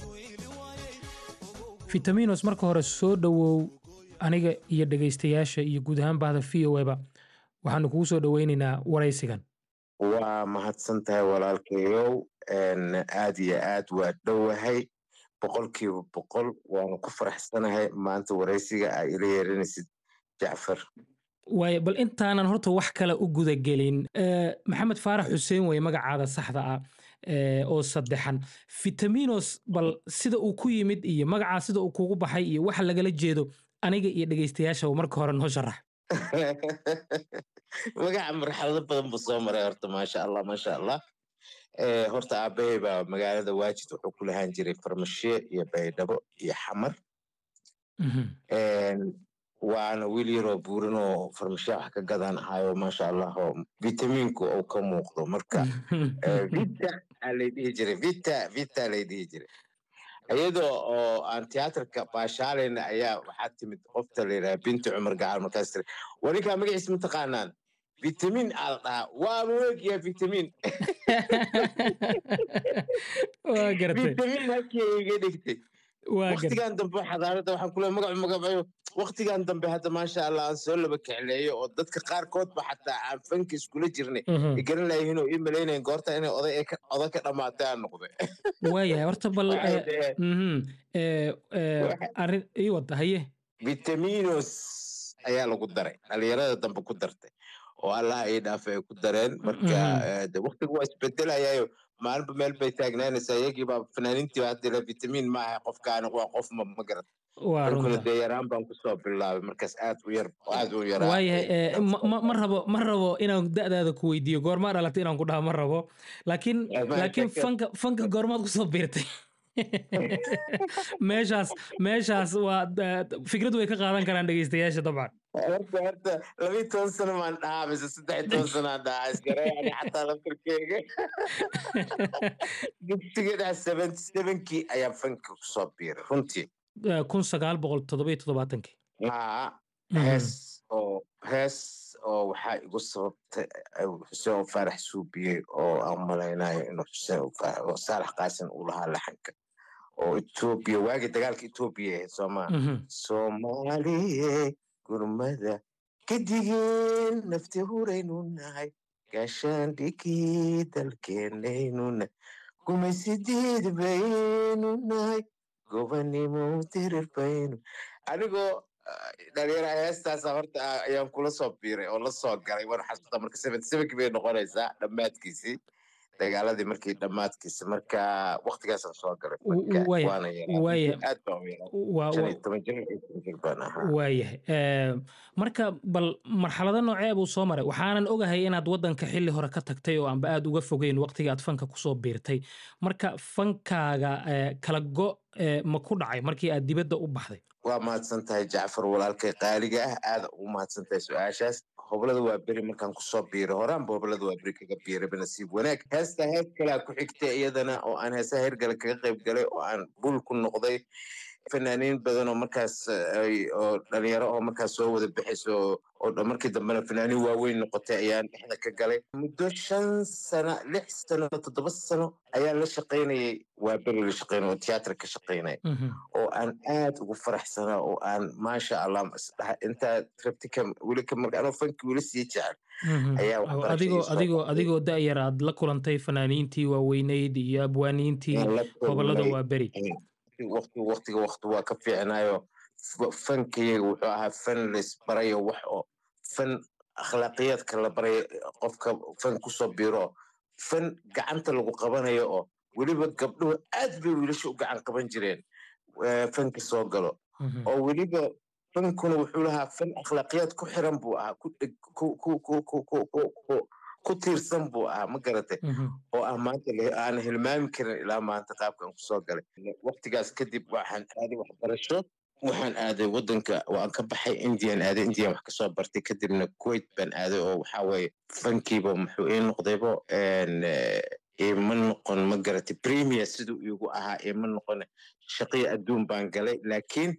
fitaminos marka hore soo dhowow aniga iyo dhegaystayaasha iyo guud ahaan bahda v o eba waxaanu kugu soo dhoweynaynaa waraysigan waa mahadsan tahay walaalkayow aad iyo aad waa dhowahay boqolkiiba boqol waanu ku faraxsanahay maanta waraysiga aa ila yeeranaysid jacfar waay bal intaanan horta wax kale u gudagelin maxamed faarax xuseen weye magacaada saxda ah oo saddexan fitaminos bal sida uu ku yimid iyo magacaa sida uu kugu baxay iyo waxa lagala jeedo aniga iyo dhegaystayaasha marka hore noo sharax magaca marxalado badan buu soo maray horta maasha allah maasha allah horta aabbahay baa magaalada waajid wuxuu ku lahaan jiray farmashiye iyo baydhabo iyo xamar waana wiil yaroo buurin oo farmashiya wax ka gadan ahayo maasha allah oo vitamiinku uu ka muuqdo marka vita aa lay dhihi jiray vita vita lay dhihi jiray iyadoo oo aan tiyaatarka baashaalayna ayaa waxaa timid qofta la yidhaha binti cumar gacal markaas tiri waninkaa magaciisa ma taqaanaan vitamin aa la dhahaa waa maweegyaa vitamin waa garatay vitamin halkii iga dhigtay waa garatay waktigan dambe xadaarada waxaan kule magacu magacayo waktigan dambe hadda maasha allah aan soo laba kecleeyo oo dadka qaarkoodba xataa aan fanka iskula jirnay Mhm. i garan layihiin oo ii malaynayin goorta inay oday ka oday ka dhamaatay aan noqday waayahay horta bal Waxay eh, dhaheen mhm, eh, eh, Waxa- arrin ii wada haye vitaminos ayaa lagu daray dhalinyarada dambe ku dartay oo allah ii dhaafay ay ku dareen marka Mhm. eh, de waktigu waa isbedelayayo maalinba meel bay taagnaanaysaa iyagii baa fanaaniintii baa hadda vitamiin ma aha qofkaani waa qof ma ma garat waa ankuna runta dee yaraan baan kusoo bilaabay markaas aad u yar aad u yaraa waayahay eh, ma- ma ma rabo ma rabo inaan da'daada ku weydiiyo goormaa dhalatay inaan ku dhaha ma rabo laakiin Ama laakiin shaka- fanka fanka goormaad kusoo biirtay meeshaas meeshaas waa da- fikrad way ka qaadan karaan dhegeystayaasha dabcan horta horta labii toban sano maan dhahaa mise saddex iyo toban sano aan dhahaa isgareeyani xataa laftirkeyga dugsiga dhex seventy sevenkii ayaa fanka kusoo biiray runtii Eh, kun sagaal boqol toddoba iyo toddobaatankii haa Mhm. hees oo hees oo waxaa igu sababtay eh, xuseen faarax suubiyey oo aan malaynayo inuu xuseen Fa- oo saalax qaasin uu lahaa laxanka oo etoobiya waagii dagaalka etoobiya ahayd soomaa Mhm. soomaaliye gurmada kadigeen nafti huraynu nahay gaashaan dhigii dalkeenaynu nahay gumaysideed baynu nahay gobanimo dirir baynu anigoo ah, dhalinyara heestaasa horta ah, ayaan kula soo biiray oo la soo galay waan xasuusta marka seventy sevenkii bay noqonaysaa dhammaadkiisii dagaaladii markii dhammaadkiisi marka waktigaasaan soo galay W- fanka waaya- waana yaraa waaya- aad baan u yaraa waa shan waa- iyo toban jir iyo toban jir baan ahaa waayahay Eh, marka bal marxalado noocee buu soo maray waxaanan ogahay inaad waddanka xilli hore ka tagtay oo aanba aad uga fogeyn waqtiga aad fanka kusoo biirtay marka fankaaga eh, kala go eh, ma ku dhacay markii aad dibadda u baxday waa mahadsan tahay jacfar walaalkay qaaliga ah aada ugu mahadsan tahay su-aashaas hoblada waa beri markaan kusoo biiray horaanba hoblada waa beri kaga biirayba nasiib wanaag heesta hees kalea ku xigtay iyadana oo aan heesaha hirgale kaga qayb galay oo aan bul ku noqday fanaaniin badan oo markaas eh, ay- oo dhalinyaro oo markaas soo wada bixayso oo- oo dha- markii dambena fanaaniin waaweyn noqotay ayaan dhexda ka galay muddo shan sano lix sano toddoba sano ayaan la shaqaynayay waa beri la shaqaynay oo tiyaatar ka shaqaynaya Mhm. oo aan aad ugu faraxsanaa oo aan maasha allah isdhaha intaa rabti ka weli ka marka anoo fanki weli sii jecel Mhm. ayaa Oo waxbarasho adigoo ii soo adigoo baxday. adigoo da'yar aad la kulantay fanaaniintii waaweyneyd iyo abwaaniintii Aan la gobollada kulmay. waa beri waqti waqtiga waqti waa ka fiicnayo F- fankayga wuxuu ahaa fan laisbarayo wax oo fan akhlaaqiyaadka la barayo qofka fan kusoo biro fan gacanta lagu qabanayo oo weliba gabdhuhu aad bay wiilasha u gacan qaban jireen eh, fanka soo galo Mhm. oo weliba fankuna wuxuu lahaa fan akhlaaqiyaad ku xiran buu ahaa ku dheg- ku ku ku ku ku ku ku ku tiirsan buu ahaa ma garatay Mhm. oo ah maanta le- aan hilmaami karin ilaa maanta qaabkan kusoo galay waqtigaas kadib waxaan aaday waxbarasho waxaan aaday wadanka waan ka baxay indian aaday indian wax kasoo bartay kadibna kuwait baan aaday oo waxaa weeye fankiiba muxuu ii noqdaybo een, eh, ima noqon ma garatay premier siduu iigu ahaa ima noqon shaqiyo adduun baan galay laakiin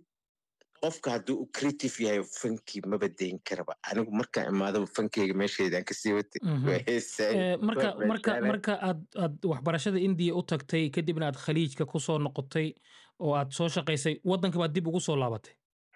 qofka hadduu u creative yahay fankii maba dayn karaba anigu markaan imaadaba fankeyga meesheedaan kasii watay Mhm. waa heesaay Eh, marka waa marka meeshaanay. marka aad aad waxbarashada indiya u tagtay kadibna aad khaliijka kusoo noqotay oo aad soo shaqaysay waddanka baad dib ugu soo laabatay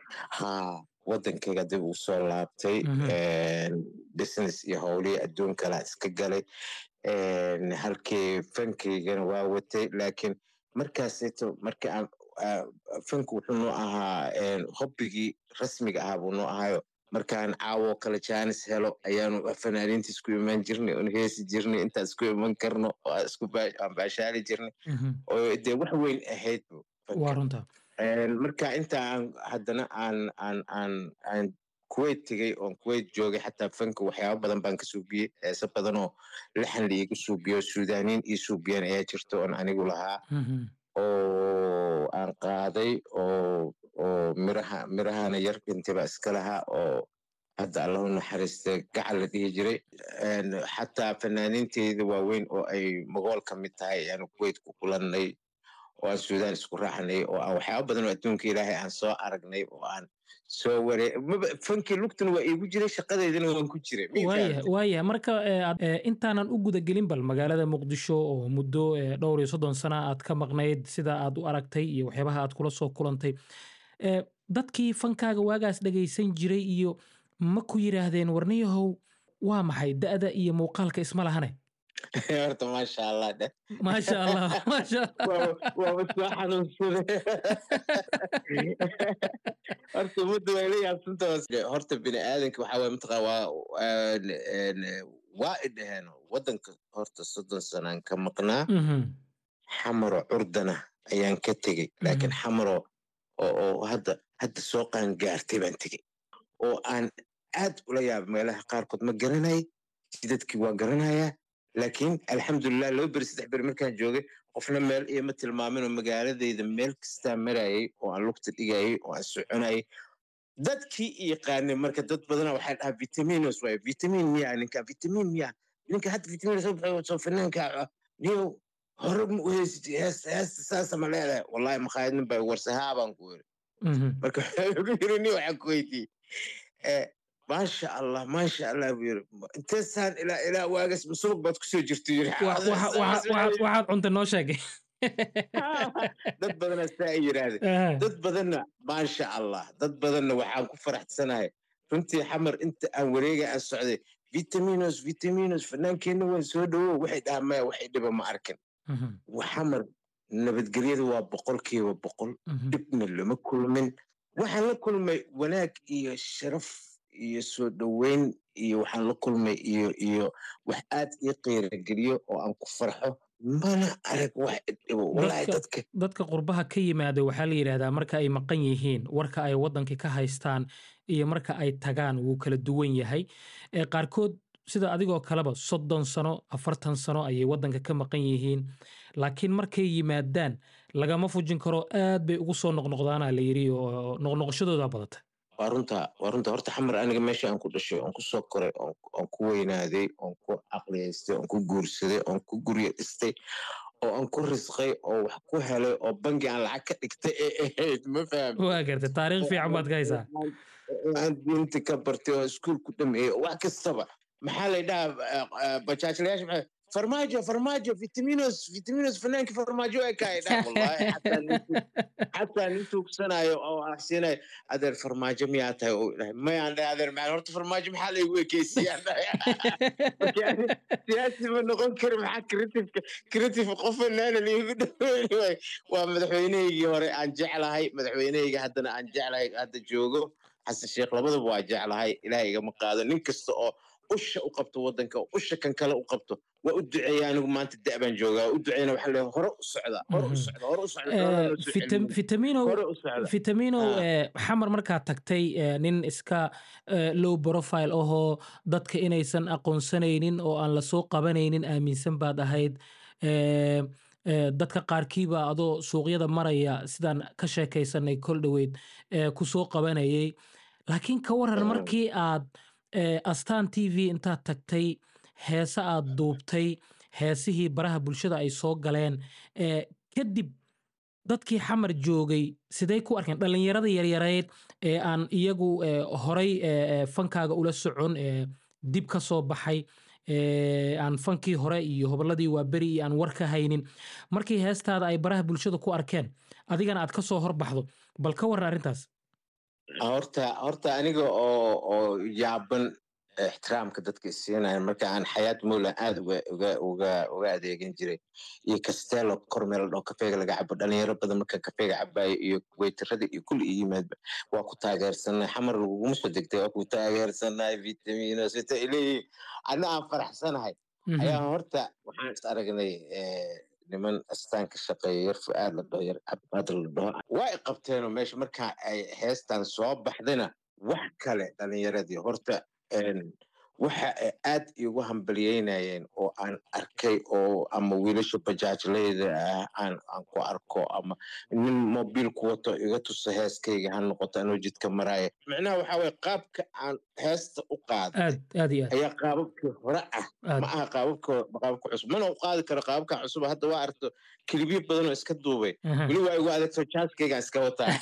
haa wadankayga dib uu soo laabtay Mhm. een, business iyo howlihii adduun kala iska galay een, halkii fankaygana waa watay laakiin markaasito marka aan aa, fanku wuxuu noo ahaa een, hobbigii rasmiga ahaa buu noo ahaayo markaan caawo kale jaanis helo ayaanu fanaaniinta isku imaan jirnay oon heesi jirnay intaan isku iman karno oo aan isku baa- aan baashaali jirnay Mhm. oo dee wax weyn ahayd bu waa fanka runta Een, marka inta aan haddana aan aan aan aan kuwait tegey oon kuwait joogay xataa fanka waxyaaba badan baan ka suubiyey heese badan oo laxan liiga suubiyo suudaaniin ii suubiyeen ayaa jirta oon anigu lahaa oo aan qaaday oo oo miraha mirahana yar dhintayba iska lahaa oo hadda allahu naxariista gacal la dhihi jiray xataa fanaaniinteyda waaweyn oo ay magool ka mid tahay ayaanu kuwait ku kulannay oo aan suudaan isku raaxnay oo aan waxyaaba badan oo adduunka ilaahay aan soo aragnay oo aan soo waree fankii lugtuna waa iigu jiray shaqadeydana waan ku jiray waaya waaya marka intaanan u gudagelin bal magaalada muqdisho oo muddo dhowr iyo soddon sana aad ka maqnayd sida aad u aragtay iyo waxyaabaha aad kula soo kulantay dadkii fankaaga waagaas dhegaysan jiray iyo ma ku yidhaahdeen warniyahow waa maxay da'da iyo muuqaalka isma lahane horta maasha allah dheh maasha allah maasha waaba soo xanuunsade horta ummadda way la yaabsanta horta bini aadanka waxaa waye mataqa waa waa i dhaheen waddanka horta soddon sanaan ka maqnaa xamaro curdana ayaan ka tegey laakiin xamaro oo hadda hadda soo qaan gaartay baan tegey oo aan aad ula yaaba meelaha qaarkood ma garanay jidadkii waa garanayaa laakiin alxamdulilah laba beri saddex beri markaan joogay qofna meel ioma tilmaamin oo magaaladayda meel kastaa marayay oo aan lugta dhigayay oo aan soconayay dadkii i yaqaanay marka dad badana waxay dhahaa vitaminos waay vitamin miya ninka vitamin miya ninka hadda vitamin soo baxay soo fanaanka niyo hore ma uheysid heesta saasa ma leedahay wallahi makhaayadnin baa warsahaa baan ku iri marka waxaa lagu yiri ni waxaan ku weydiiyey maasha allah maasha allah buu yiri inteesaan ilaa ilaa waagas subag baad kusoo jirto yiri waxaad cunta noo sheegay dad badana saa ay yidhaahdeen dad badanna maasha allah dad badanna waxaan ku faraxsanahay runtii xamar inta aan wareega aan socday vitaminos vitaminos fanaankeenna waan soo dhowo waxay dhahaa maya waxay dhiba ma arkin xamar nabadgelyada waa boqolkiiba boqol dhibna lama kulmin waxaan la kulmay wanaag iyo sharaf iyo soo dhoweyn iyo waxaan la kulmay iyo iyo wax aad ii qiirageliyo oo aan ku farxo mana arag wax dhibo walahi dadka dadka qurbaha ka yimaada waxaa la yidhaahdaa marka ay maqan yihiin warka ay waddankii ka haystaan iyo marka ay tagaan wuu kala duwan yahay qaarkood sida adigoo kaleba soddon sano afartan sano ayay waddanka ka maqan yihiin laakiin markay yimaadaan lagama fujin karo aad bay ugu soo noqnoqdaana la yidhi oo noqnoqoshadooda badata waa runta waa runta horta xamar aniga meesha aan ku dhashay oon ku soo koray oon ku weynaaday oon ku caqliyaystay oon ku guursaday oon ku guryo dhistay oo aan ku risqay oo wax ku helay oo bangi aan lacag ka dhigtay ee ahayd ma faham waa gartay taariikh fiican baad ka haysaa aan diinta ka bartay oo iskuul ku dhameeyey wax kastaba maxaa la dhahaa bajaajlayaasha maxaa farmaajo farmaajo vitaminos vitaminos fanaanki farmaajo ay kahay dha wallahi xataa nin tuugsanayo oo ahsiinayo adeer farmaajo miyaa tahay oo dhahay mayaan dhahay adeer maxaa horta farmaajo maxaa laygu ekeysiyaan dhahay siyaasi ma noqon kari maxaa creativeka creative qof fanaana liigu dhaweyn waay waa madaxweynehaygii hore aan jeclahay madaxweynehayga haddana aan jeclahay hadda joogo xasan sheekh labadaba waa jeclahay ilaah igama qaado nin kasta oo usha u qabto waddanka oo usha kan kale u qabto waa u duceeya anigu maanta da baan joogaa u duceeyna waxaa leeyahay hore u socda hore u socda hore u socda vitamino vitamino xamar markaad tagtay nin iska low profile ahoo dadka inaysan aqoonsanaynin oo aan lasoo qabanaynin aaminsan baad ahayd dadka qaarkiiba adoo suuqyada maraya sidaan ka sheekaysanay kol dhoweyd ku soo qabanayay laakiin ka waran markii aad astaan t v intaad tagtay heese aad duubtay heesihii baraha bulshada ay soo galeen kadib dadkii xamar joogay sidey ku arkeen dhallinyarada yaryareed ee aan iyagu horay fankaaga ula socon dib ka soo baxay aan fankii hore iyo hobolladii waa beri iyo aan war ka haynin markii heestaada ay baraha bulshada ku arkeen adigana aad ka soo horbaxdo bal ka warran arrintaas horta horta aniga oo oo yaaban ixtiraamka dadka isiinaya marka aan xayaat moola aad uga uga uga uga adeegan jiray iyo castello kormeel dhoo kafeega laga cabo dhalinyaro badan marka kafeega cabayo iyo weytarada iyo kulli iyo yimaadba waa ku taageersanay xamar laguguma soo degtay waa ku taageersanay vitaminos vita ileeyihin adna aan faraxsanahay ayaa horta waxaan is aragnay niman astaan ka shaqeeya yar fu'aad la dhaho yar cabad la dhaho waa i qabteenoo meesha markaa ay heestan soo baxdayna wax kale dhalinyaradii horta waxa ay aad iigu hambalyeynayeen oo aan arkay oo ama wiilasha bajaajleyda ah aan aan ku arko ama nin mobiil ku wato iga tuso heeskayga ha noqoto anoo jidka maraya micnaha waxa waye qaabka aan heesta u qaaday aad aad iyo aad ayaa qaababkii hore ah aad ma aha qaababka qaababka cusub mana u qaadi karo qaababka cusub hadda waa aragto kilibyo badan oo iska duubay Aha. weli waa igu adagto jaaskaygaan iska wataa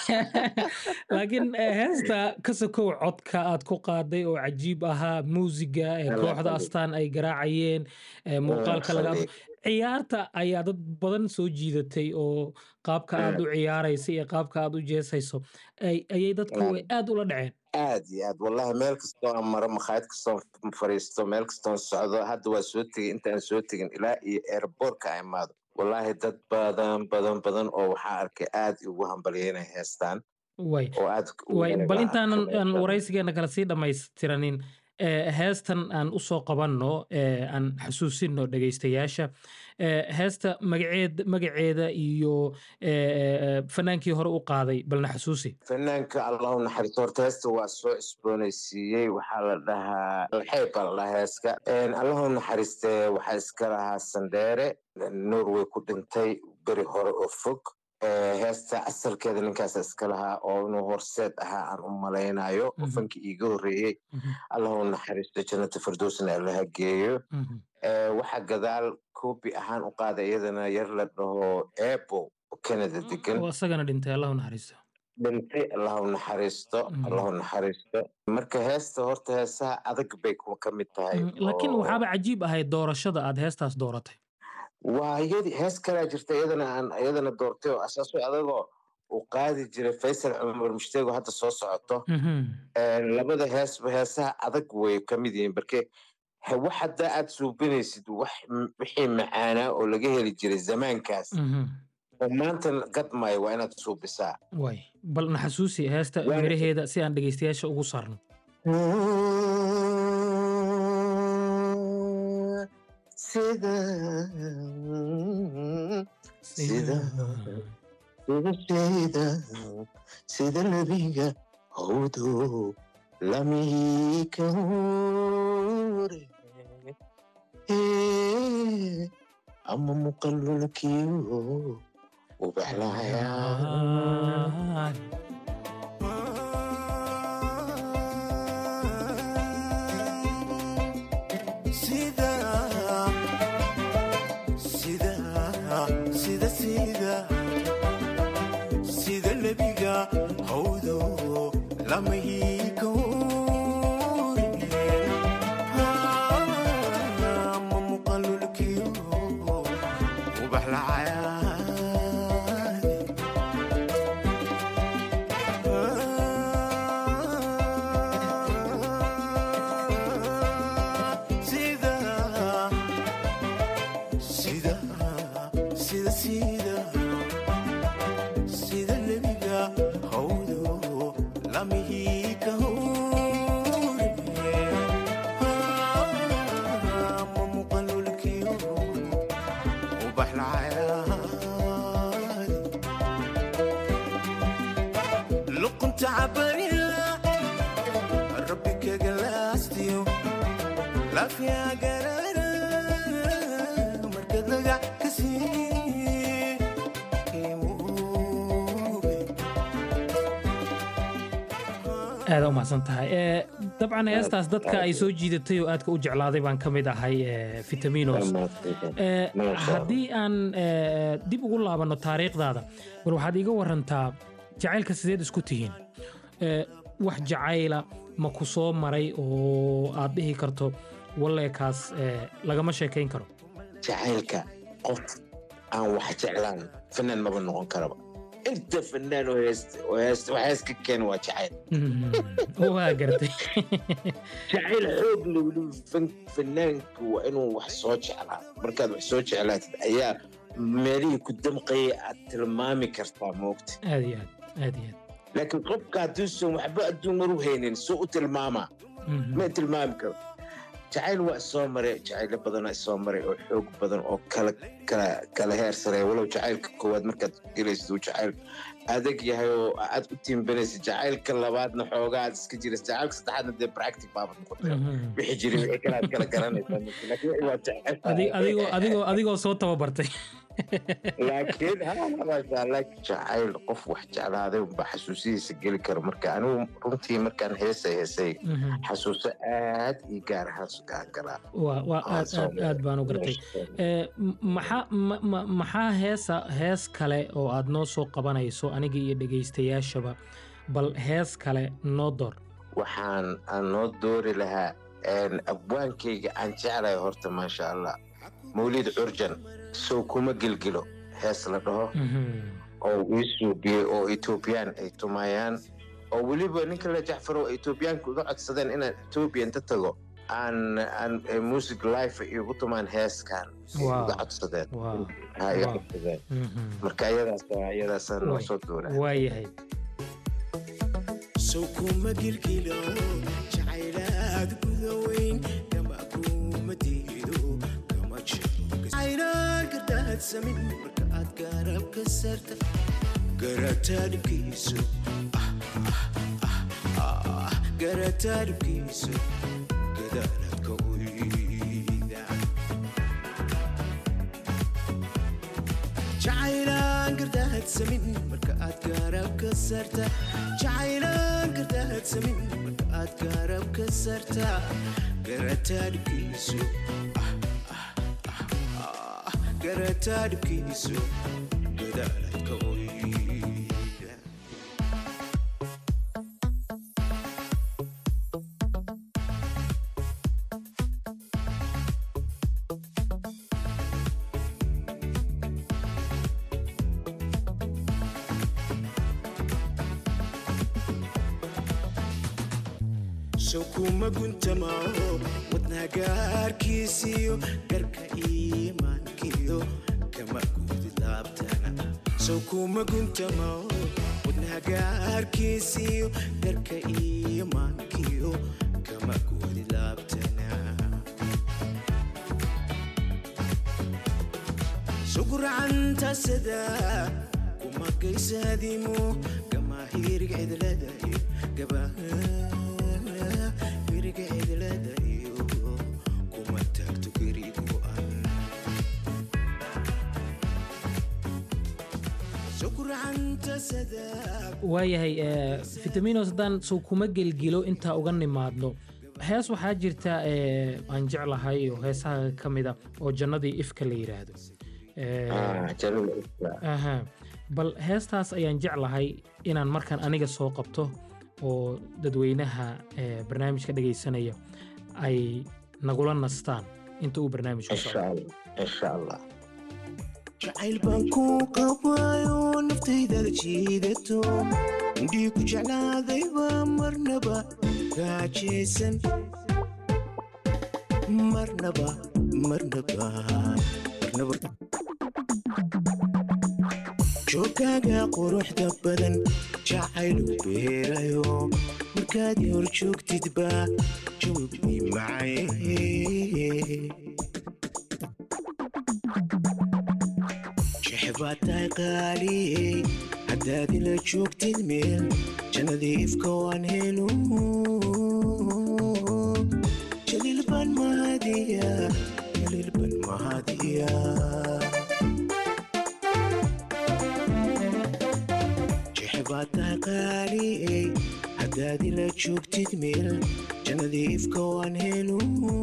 laakiin eh, heesta ka sokow codka aad ku qaaday oo cajiib ahaa muusiga ee Allah kooxda khalid. astaan ay garaacayeen eh, muuqaalka laga khalid. ciyaarta ayaa dad badan soo jiidatay oo qaabka aad u ciyaaraysa iyo qaabka aad u jeesayso ay- ayay dadku Mm. ay aad ula dhaceen aad iyo aad wallahi meel kastoo aan maro makhaayad kastoo fariisto meel kastoon socdo hadda waa soo tegey intaan soo tegin ilaa iyo airbortka aan imaado wallahi dad badan badan badan oo waxaa arkay aad ugu hambalyeynay heestaan way oo aad ugu way bal wanaag intaanan arkay aan heestaan. waraysigeena kale sii dhammaystiranin eh, heestan aan usoo qabanno eh, aan xasuusino dhegaystayaasha Eh, heesta magaceed magaceeda iyo eh, eh, fanaankii hore u qaaday balna xasuusi fanaanka allahu naxariisto horta heesta waa soo cusboonaysiiyey waxaa la dhahaa alxeyb baa la dhahaa heeska allahu naxariiste waxaa iska lahaa sandheere norway ku dhintay beri hore oo fog Eh, heesta asalkeeda ninkaasa iska lahaa oo inuu horseed ahaa aan u malaynayo oo Mhm. fankii iiga horreeyey Mhm, allahu naxariisto jannata firdowsna allaha geeyo mhm. Eh, waxaa gadaal koobi ahaan u qaaday iyadana yar la dhaho ebo oo canada degan oo isagana dhintay allahu naxariisto dhintay allahu naxariisto Mm. allahu naxariisto marka heesta horta heesaha adag bay ku- ka mid tahay Mm, laakiin oo- waxaaba cajiib ahayd doorashada aad heestaas dooratay waa iyadii hees kalaa jirta iyadana aan iyadana doortay oo asaaso adagoo uu qaadi jiray faysal cumar mushteego hadda soo socoto Mhm, Eh, labada heesba heesaha adag way ka mid yihiin barke he- wax haddaa aad suubinaysid wax m- wixii macaanaa oo laga heli jiray zamaankaas mhm. oo maanta gadmaayo waa inaad suubisaa way bal na xasuusi heesta Waa- miraheeda si aan dhegaystayaasha ugu saarno sida sida sida sida sida labiga hawdo lamika hore Eh, ama muqallulkiyo ubaxlayaa sida sida sida sida sida lebiga hawdo lamahiika ma muqallulkiyo ubaxlacayaade sida sida sida sida sida lebiga hawdo lamihiika hore ma muqallulkiyo ubaxlacayaade luqunta cabarila rabbi kagalaastiyo laafiyaa garara markad lagac ka sii aada u mahadsan tahay Eh, dabcan heestaas dadka ay soo jiidatay oo aadka u jeclaaday baan ka mid ahay eh, vitaminos Eh, haddii aan eh, dib ugu laabanno taariikhdaada bal waxaad iiga warantaa jacaylka sideed isku tihiin Eh, wax jacayla ma ku soo maray oo aad dhihi karto walleekaas eh, lagama sheekayn karo jacaylka qof aan wax jeclaan fanaan maba noqon karaba inta fanaan oo heesta oo heesta wax hees ka keena waa jacayl Mhm. waa gartay jacayl xoog leh weliba fan- fanaanku waa inuu wax soo jeclaa markaad wax soo jeclaatid ayaa meelihii ku damqayay aad tilmaami kartaa moogta aad iyo aad aad iyo aad laakiin qofka hadduusan waxba adduun maru haynin soo u tilmaamaa Mhm. ma tilmaami karo jacayl waa isoo maray jacaylo badanaa isoo maray oo xoog badan oo kala kala kala heer sareeya walow jacaylka koowaad markaad gelaysid uu jacayl adag yahay oo aad u tiimbanaysid jacaylka labaadna xoogaa aad iska jiraysid jacaylka saddexaadna dee practic baabad noqotay wixii jiray wixii kale aad kala garanaysaa laakiin waa jacayl Adi- adigoo adigoo adigoo soo tababartay laakiin ha maasha allah jacayl qof wax jeclaaday unbaa xasuusihiisa geli kara marka anigu runtii markaan heesay heesay xasuuso aad ii gaar ahaan sugaan galaa waa waa aad aad aad baan u gartay Eh, m- maxaa ma- ma- maxaa heesa hees kale oo aad noo soo qabanayso aniga iyo dhegaystayaashaba bal hees kale noo door waxaan aan noo doori lahaa een, abwaankayga aan jeclahay horta maasha allah mawlid curjan sow kuma gilgilo hees la dhaho oo ii suubiyey oo etoobiyaan ay tumayaan oo weliba ninka la jacfaro oo etoobiyaanka uga codsadeen inaan etoobiya inta tago aan aan eh, music life igu tumaan heeskan ay Wow. uga codsadeen Wow. ha iga Wow. codsadeen Mhm. marka iyadaas iyadaasaan noo Way- soo dooraa waayahay sow kuma gilgilo jacaylaad gudaweyn kama kuma diido kama jecaylaan gardaadsamin marka aad garab ka sarta garataadhibkiisu garataadhibkiisu gadaaladka uyda jacaylaan gardaadsamin marka aad garab ka sarta jacaylaan gardaadsamin marka aad garab ka sarta garataadhibkiisu garataadhibkiisu gadaaladka uyda sow kuma guntamao wadna gaarkiisiyo garka iimaankiyo kama guudi laabtana sow kuma guntamao wadna gaarkiisiyo garka iimaankiyo kama guudi laabtana sugurcanta sada kuma gaysaadimo gama hirig cidlada iyo gaba hirig cidlada iyo kuma taagto gerid go'an sugurcanta sada waayahay eh, vitaminos haddaan sow kuma gelgilo intaa uga nimaadno hees waxaa jirta eh, aan jeclahay oo heesaha ka mida oo jannadii ifka la yidhaahdo Eh, Ah, jannada ifka. aha bal heestaas ayaan jeclahay inaan markaan aniga soo qabto oo dadweynaha eh, barnaamijka dhegaysanaya ay nagula nastaan inta uu barnaamijku insha socdo allah insha allah jacayl baan ku qabayo naftaydaada jiidato indhii ku jeclaadayba marnaba gaajaysan marnaba marnaba marnaba joogaaga quruxda badan jacaylu beerayo markaad hor joogtidba jawabi macaye jeexbaad tahay qaaliyey haddaad ila joogtid meel jannadii ifka waan helo jaliil baan mahadiya jaliil baan mahadiya jeexbaad tahay qaaliyey haddaad ila joogtid meel jannadii ifka waan helo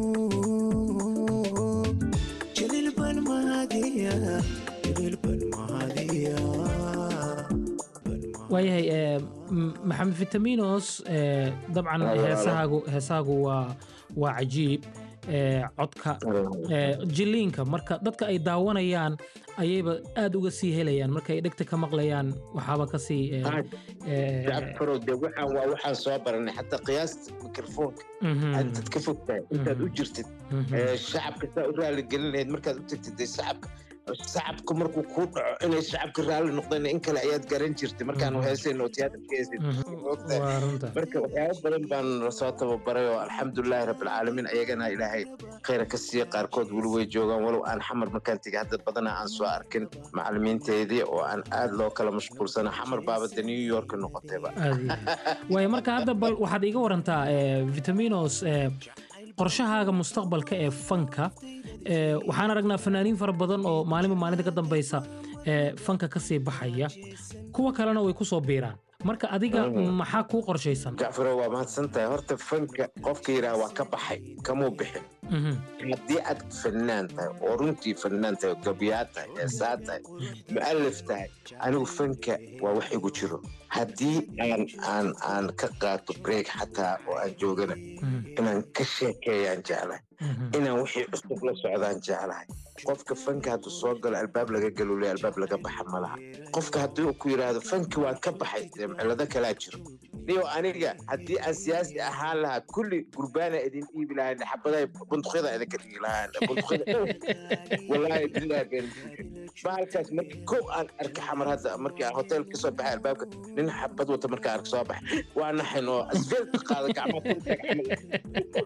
jaliil baan mahadiya jaliil baan mahadiya waayahay eh, m- maxamed vitaminos eh, dabcan Walaalo. heesahaagu heesahaagu waa waa cajiib eh, codka eh, jiliinka marka dadka ay daawanayaan ayayba aad uga sii helayaan marka ay dhegta ka maqlayaan waxaaba ka sii eh, eh, jacfarow de waxaan waa waxaan soo baranay xataa qiyaasta mikrofoonka mhm, aad ka fogtahay intaad u jirtid mhm. ee, shacabka saa u raali gelin lahayd markaad u tagtid dee shacabka shacabka markuu kuu dhaco inay shacabka raalli noqdeen in kale ayaad garan jirtay markaanu heesayno oo tiyaatarka heesay waa runta marka waxyaabo badan baan soo tababaray oo alxamdulilaahi rabbilcaalamiin ayagana ilaahay khayra ka siiya qaarkood weli way joogaan walow aan xamar markaan tegay hadda badana aan soo arkin macalimiinteedii oo aan aad loo kala mashquulsana xamar baaba de new york noqotayba aad iyo aad. waayo marka hadda bal waxaad iga warantaa eh, vitaminos eh, qorshahaaga mustaqbalka ee fanka eh, waxaan aragnaa fanaaniin fara badan oo maalinba maalinta ka dambeysa eh, fanka kasii baxaya kuwa kalena way kusoo biiraan marka adiga Mhm. maxaa kuu qorshaysan jacfaro waa mahadsan tahay horta fanka qofka yidhaha waa ka baxay kamuu bixin Mhm. haddii aad fannaan tahay oo runtii fannaan tahay oo gabyaa tahay heesaa tahay mu'alif tahay anigu fanka waa wax igu jiro haddii aan aan aan ka qaato break xataa oo aan joogana Mhm. inaan ka sheekeeyaan jeclahay Mhm. inaan wixii cusub la socdaan jeclahay qofka fanka hadduu soo galo albaab laga galule albaab laga baxa ma laha qofka haddii uu ku yidhaahdo fanki waan ka baxay dee cilado kalaa jiro niyo aniga haddii aan siyaasi ahaan lahaa kulli gurbaana idin dhiibi lahaa xabadaha bunduqyada idinka dhigi lahaa bunduqyada walaahi bilahi been bahalkaas markii kow aan arka xamar hadda markii aan hotel ka soo baxay albaabka nin xabad wata markaan arka soo baxay waa naxin oo asbeelka qaada gacmaha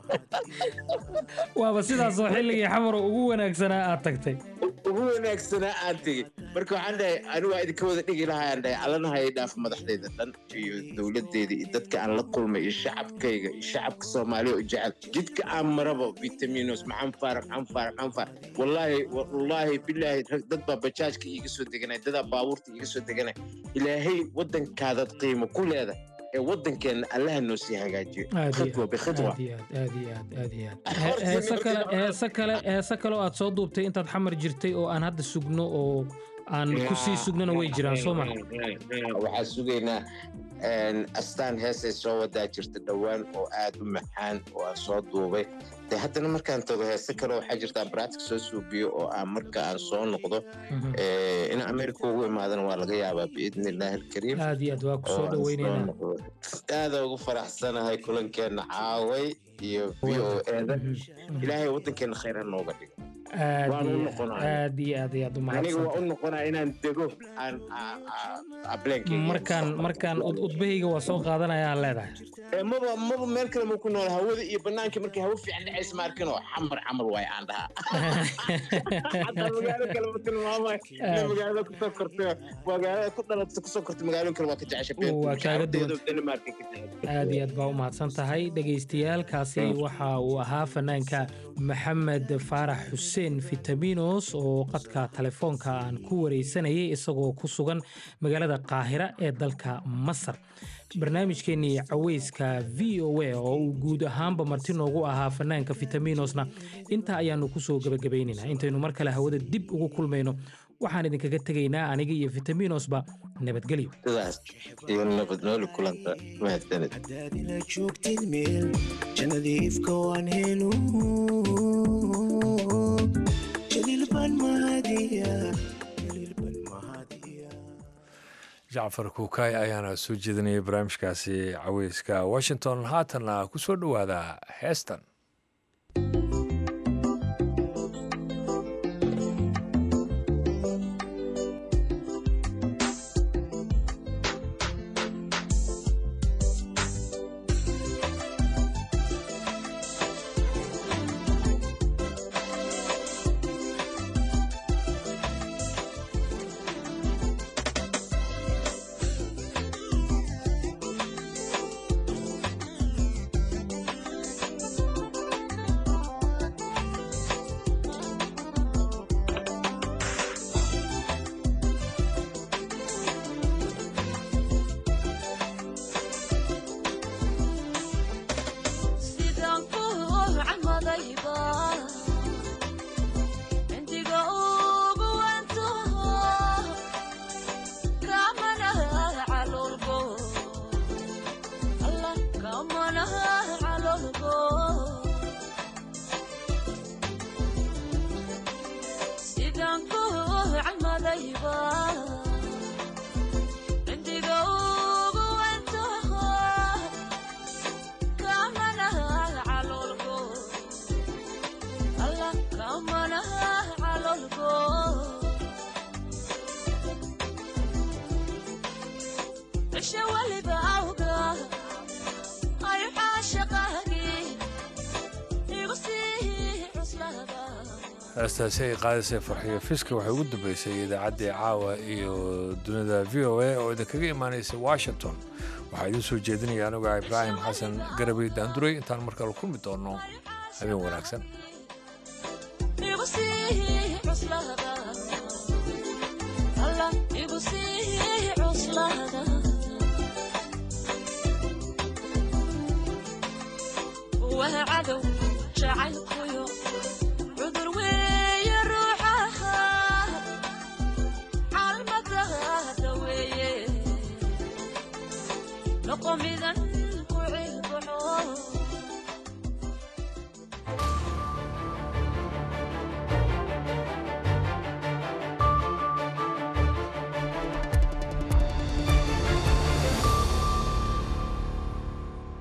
waaba sidaasoo xilligii xamar ugu wanaagsanaa aad tagtay ugu wanaagsanaa aan tegey marka waxaan dhahay anigu waa idinka wada dhigi lahaa aan dhahay allana haya dhaaf madaxdayda dhan iyo dowladdeeda iyo dadka aan la kulmay iyo shacabkayga iyo shacabka soomaaliya oo jecel jidka aan maraba vitaminos maxaan faara maxaan faara maxaan faara wallaahi wallaahi bilaahi rag dad baa bajaajka iiga soo deganay dadaa baabuurta iiga soo deganay ilaahay waddankaadaad qiimo ku leedahay ee waddankeenna allaha noo sii hagaajiyo aad iyo khidwa aad bikhidwa aad iyo aad aad iyo aad aad iyo aad Horta He- heese markii kale la- heese kale heese kale oo aad soo duubtay intaad xamar jirtay oo aan hadda sugno oo aan ku sii sugnana way jiraan soo ma waxaa sugaynaa een, astaan heesay soo wadaa jirta dhowaan oo aad u macaan oo aan soo duubay de haddana markaan tago heese kale waxaa jirta braatic soo suubiyo oo aan marka aan soo noqdo Mhm. eh, in america ugu imaadana waa laga yaabaa biidni illaahi alkariim aad iyo aad waa ku oo soo aan soo dhaweyneynaa noqdo aada ugu faraxsanahay kulankeena caaway iyo v o eda ilaahay waddankeena khayr ha nooga dhigo aad waan u iyo noqonaya. aad iyo aad iyo aad u aniga waa mahadsan u noqonaa inaan dego aan ableenkeyga markaan markaan ud- udbahayga waa soo qaadanayaan leedahay Eh, maba maba meel kale ma ku nool hawada iyo banaanka markay hawo fiican dhacaysa ma arkin oo xamar camal waay aan dhahaa xataa magaalo kale ma tilmaamay ina magaalada kusoo kortay magaalada ku dhalatay kusoo kortay magaalooyin kale waa ka jecesha Waa kaaga duwan. denmark ka jecesha aad iyo aad baa u mahadsan tahay dhagaystayaalkaasi waxa uu ahaa fanaanka maxamed faarax xuseen vitaminos oo qadka telefoonka aan ku wareysanayay isagoo ku sugan magaalada qaahira ee dalka masar barnaamijkeenii caweyska v o a oo uu guud ahaanba marti noogu ahaa fanaanka vitaminosna intaa ayaanu kusoo gebagabaynaynaa intaynu mar kale hawada dib ugu kulmayno waxaan idinkaga tegaynaa aniga iyo vitaminosba nabadgelyo sidaas iyo nabad nooli kulanta mahadsanid haddaad ila joogtid meel jannadii ifka waan helo jaliil baan mahadiya jaliil baan mahadiya jacfar kuukay ayaana soo jeedinayay barnaamijkaasi caweyska washington haatanna ku soo dhowaada heestan sidaan ku camadayba indiga ugu wantaho kamanaha calolgo alla kamanaha calolgo sidaan ku camadayba indiga ugu wantaho kamanaha calolgo alla kamanaha calolgo heestaasi ay qaadaysay farxiyo fiska waxay ugu dambeysay idaacaddii caawa iyo dunida v o a oo idinkaga imaanaysay washington waxaa idiin soo jeedinaya anuga ibraahim xasan garabey daanduray intaan markale kulmi doonno habeen wanaagsan igu sii cuslada alla igu sii cuslada waa cadow jacaylkuyo cudur weeye ruuxaha calmadada weeye noqo midan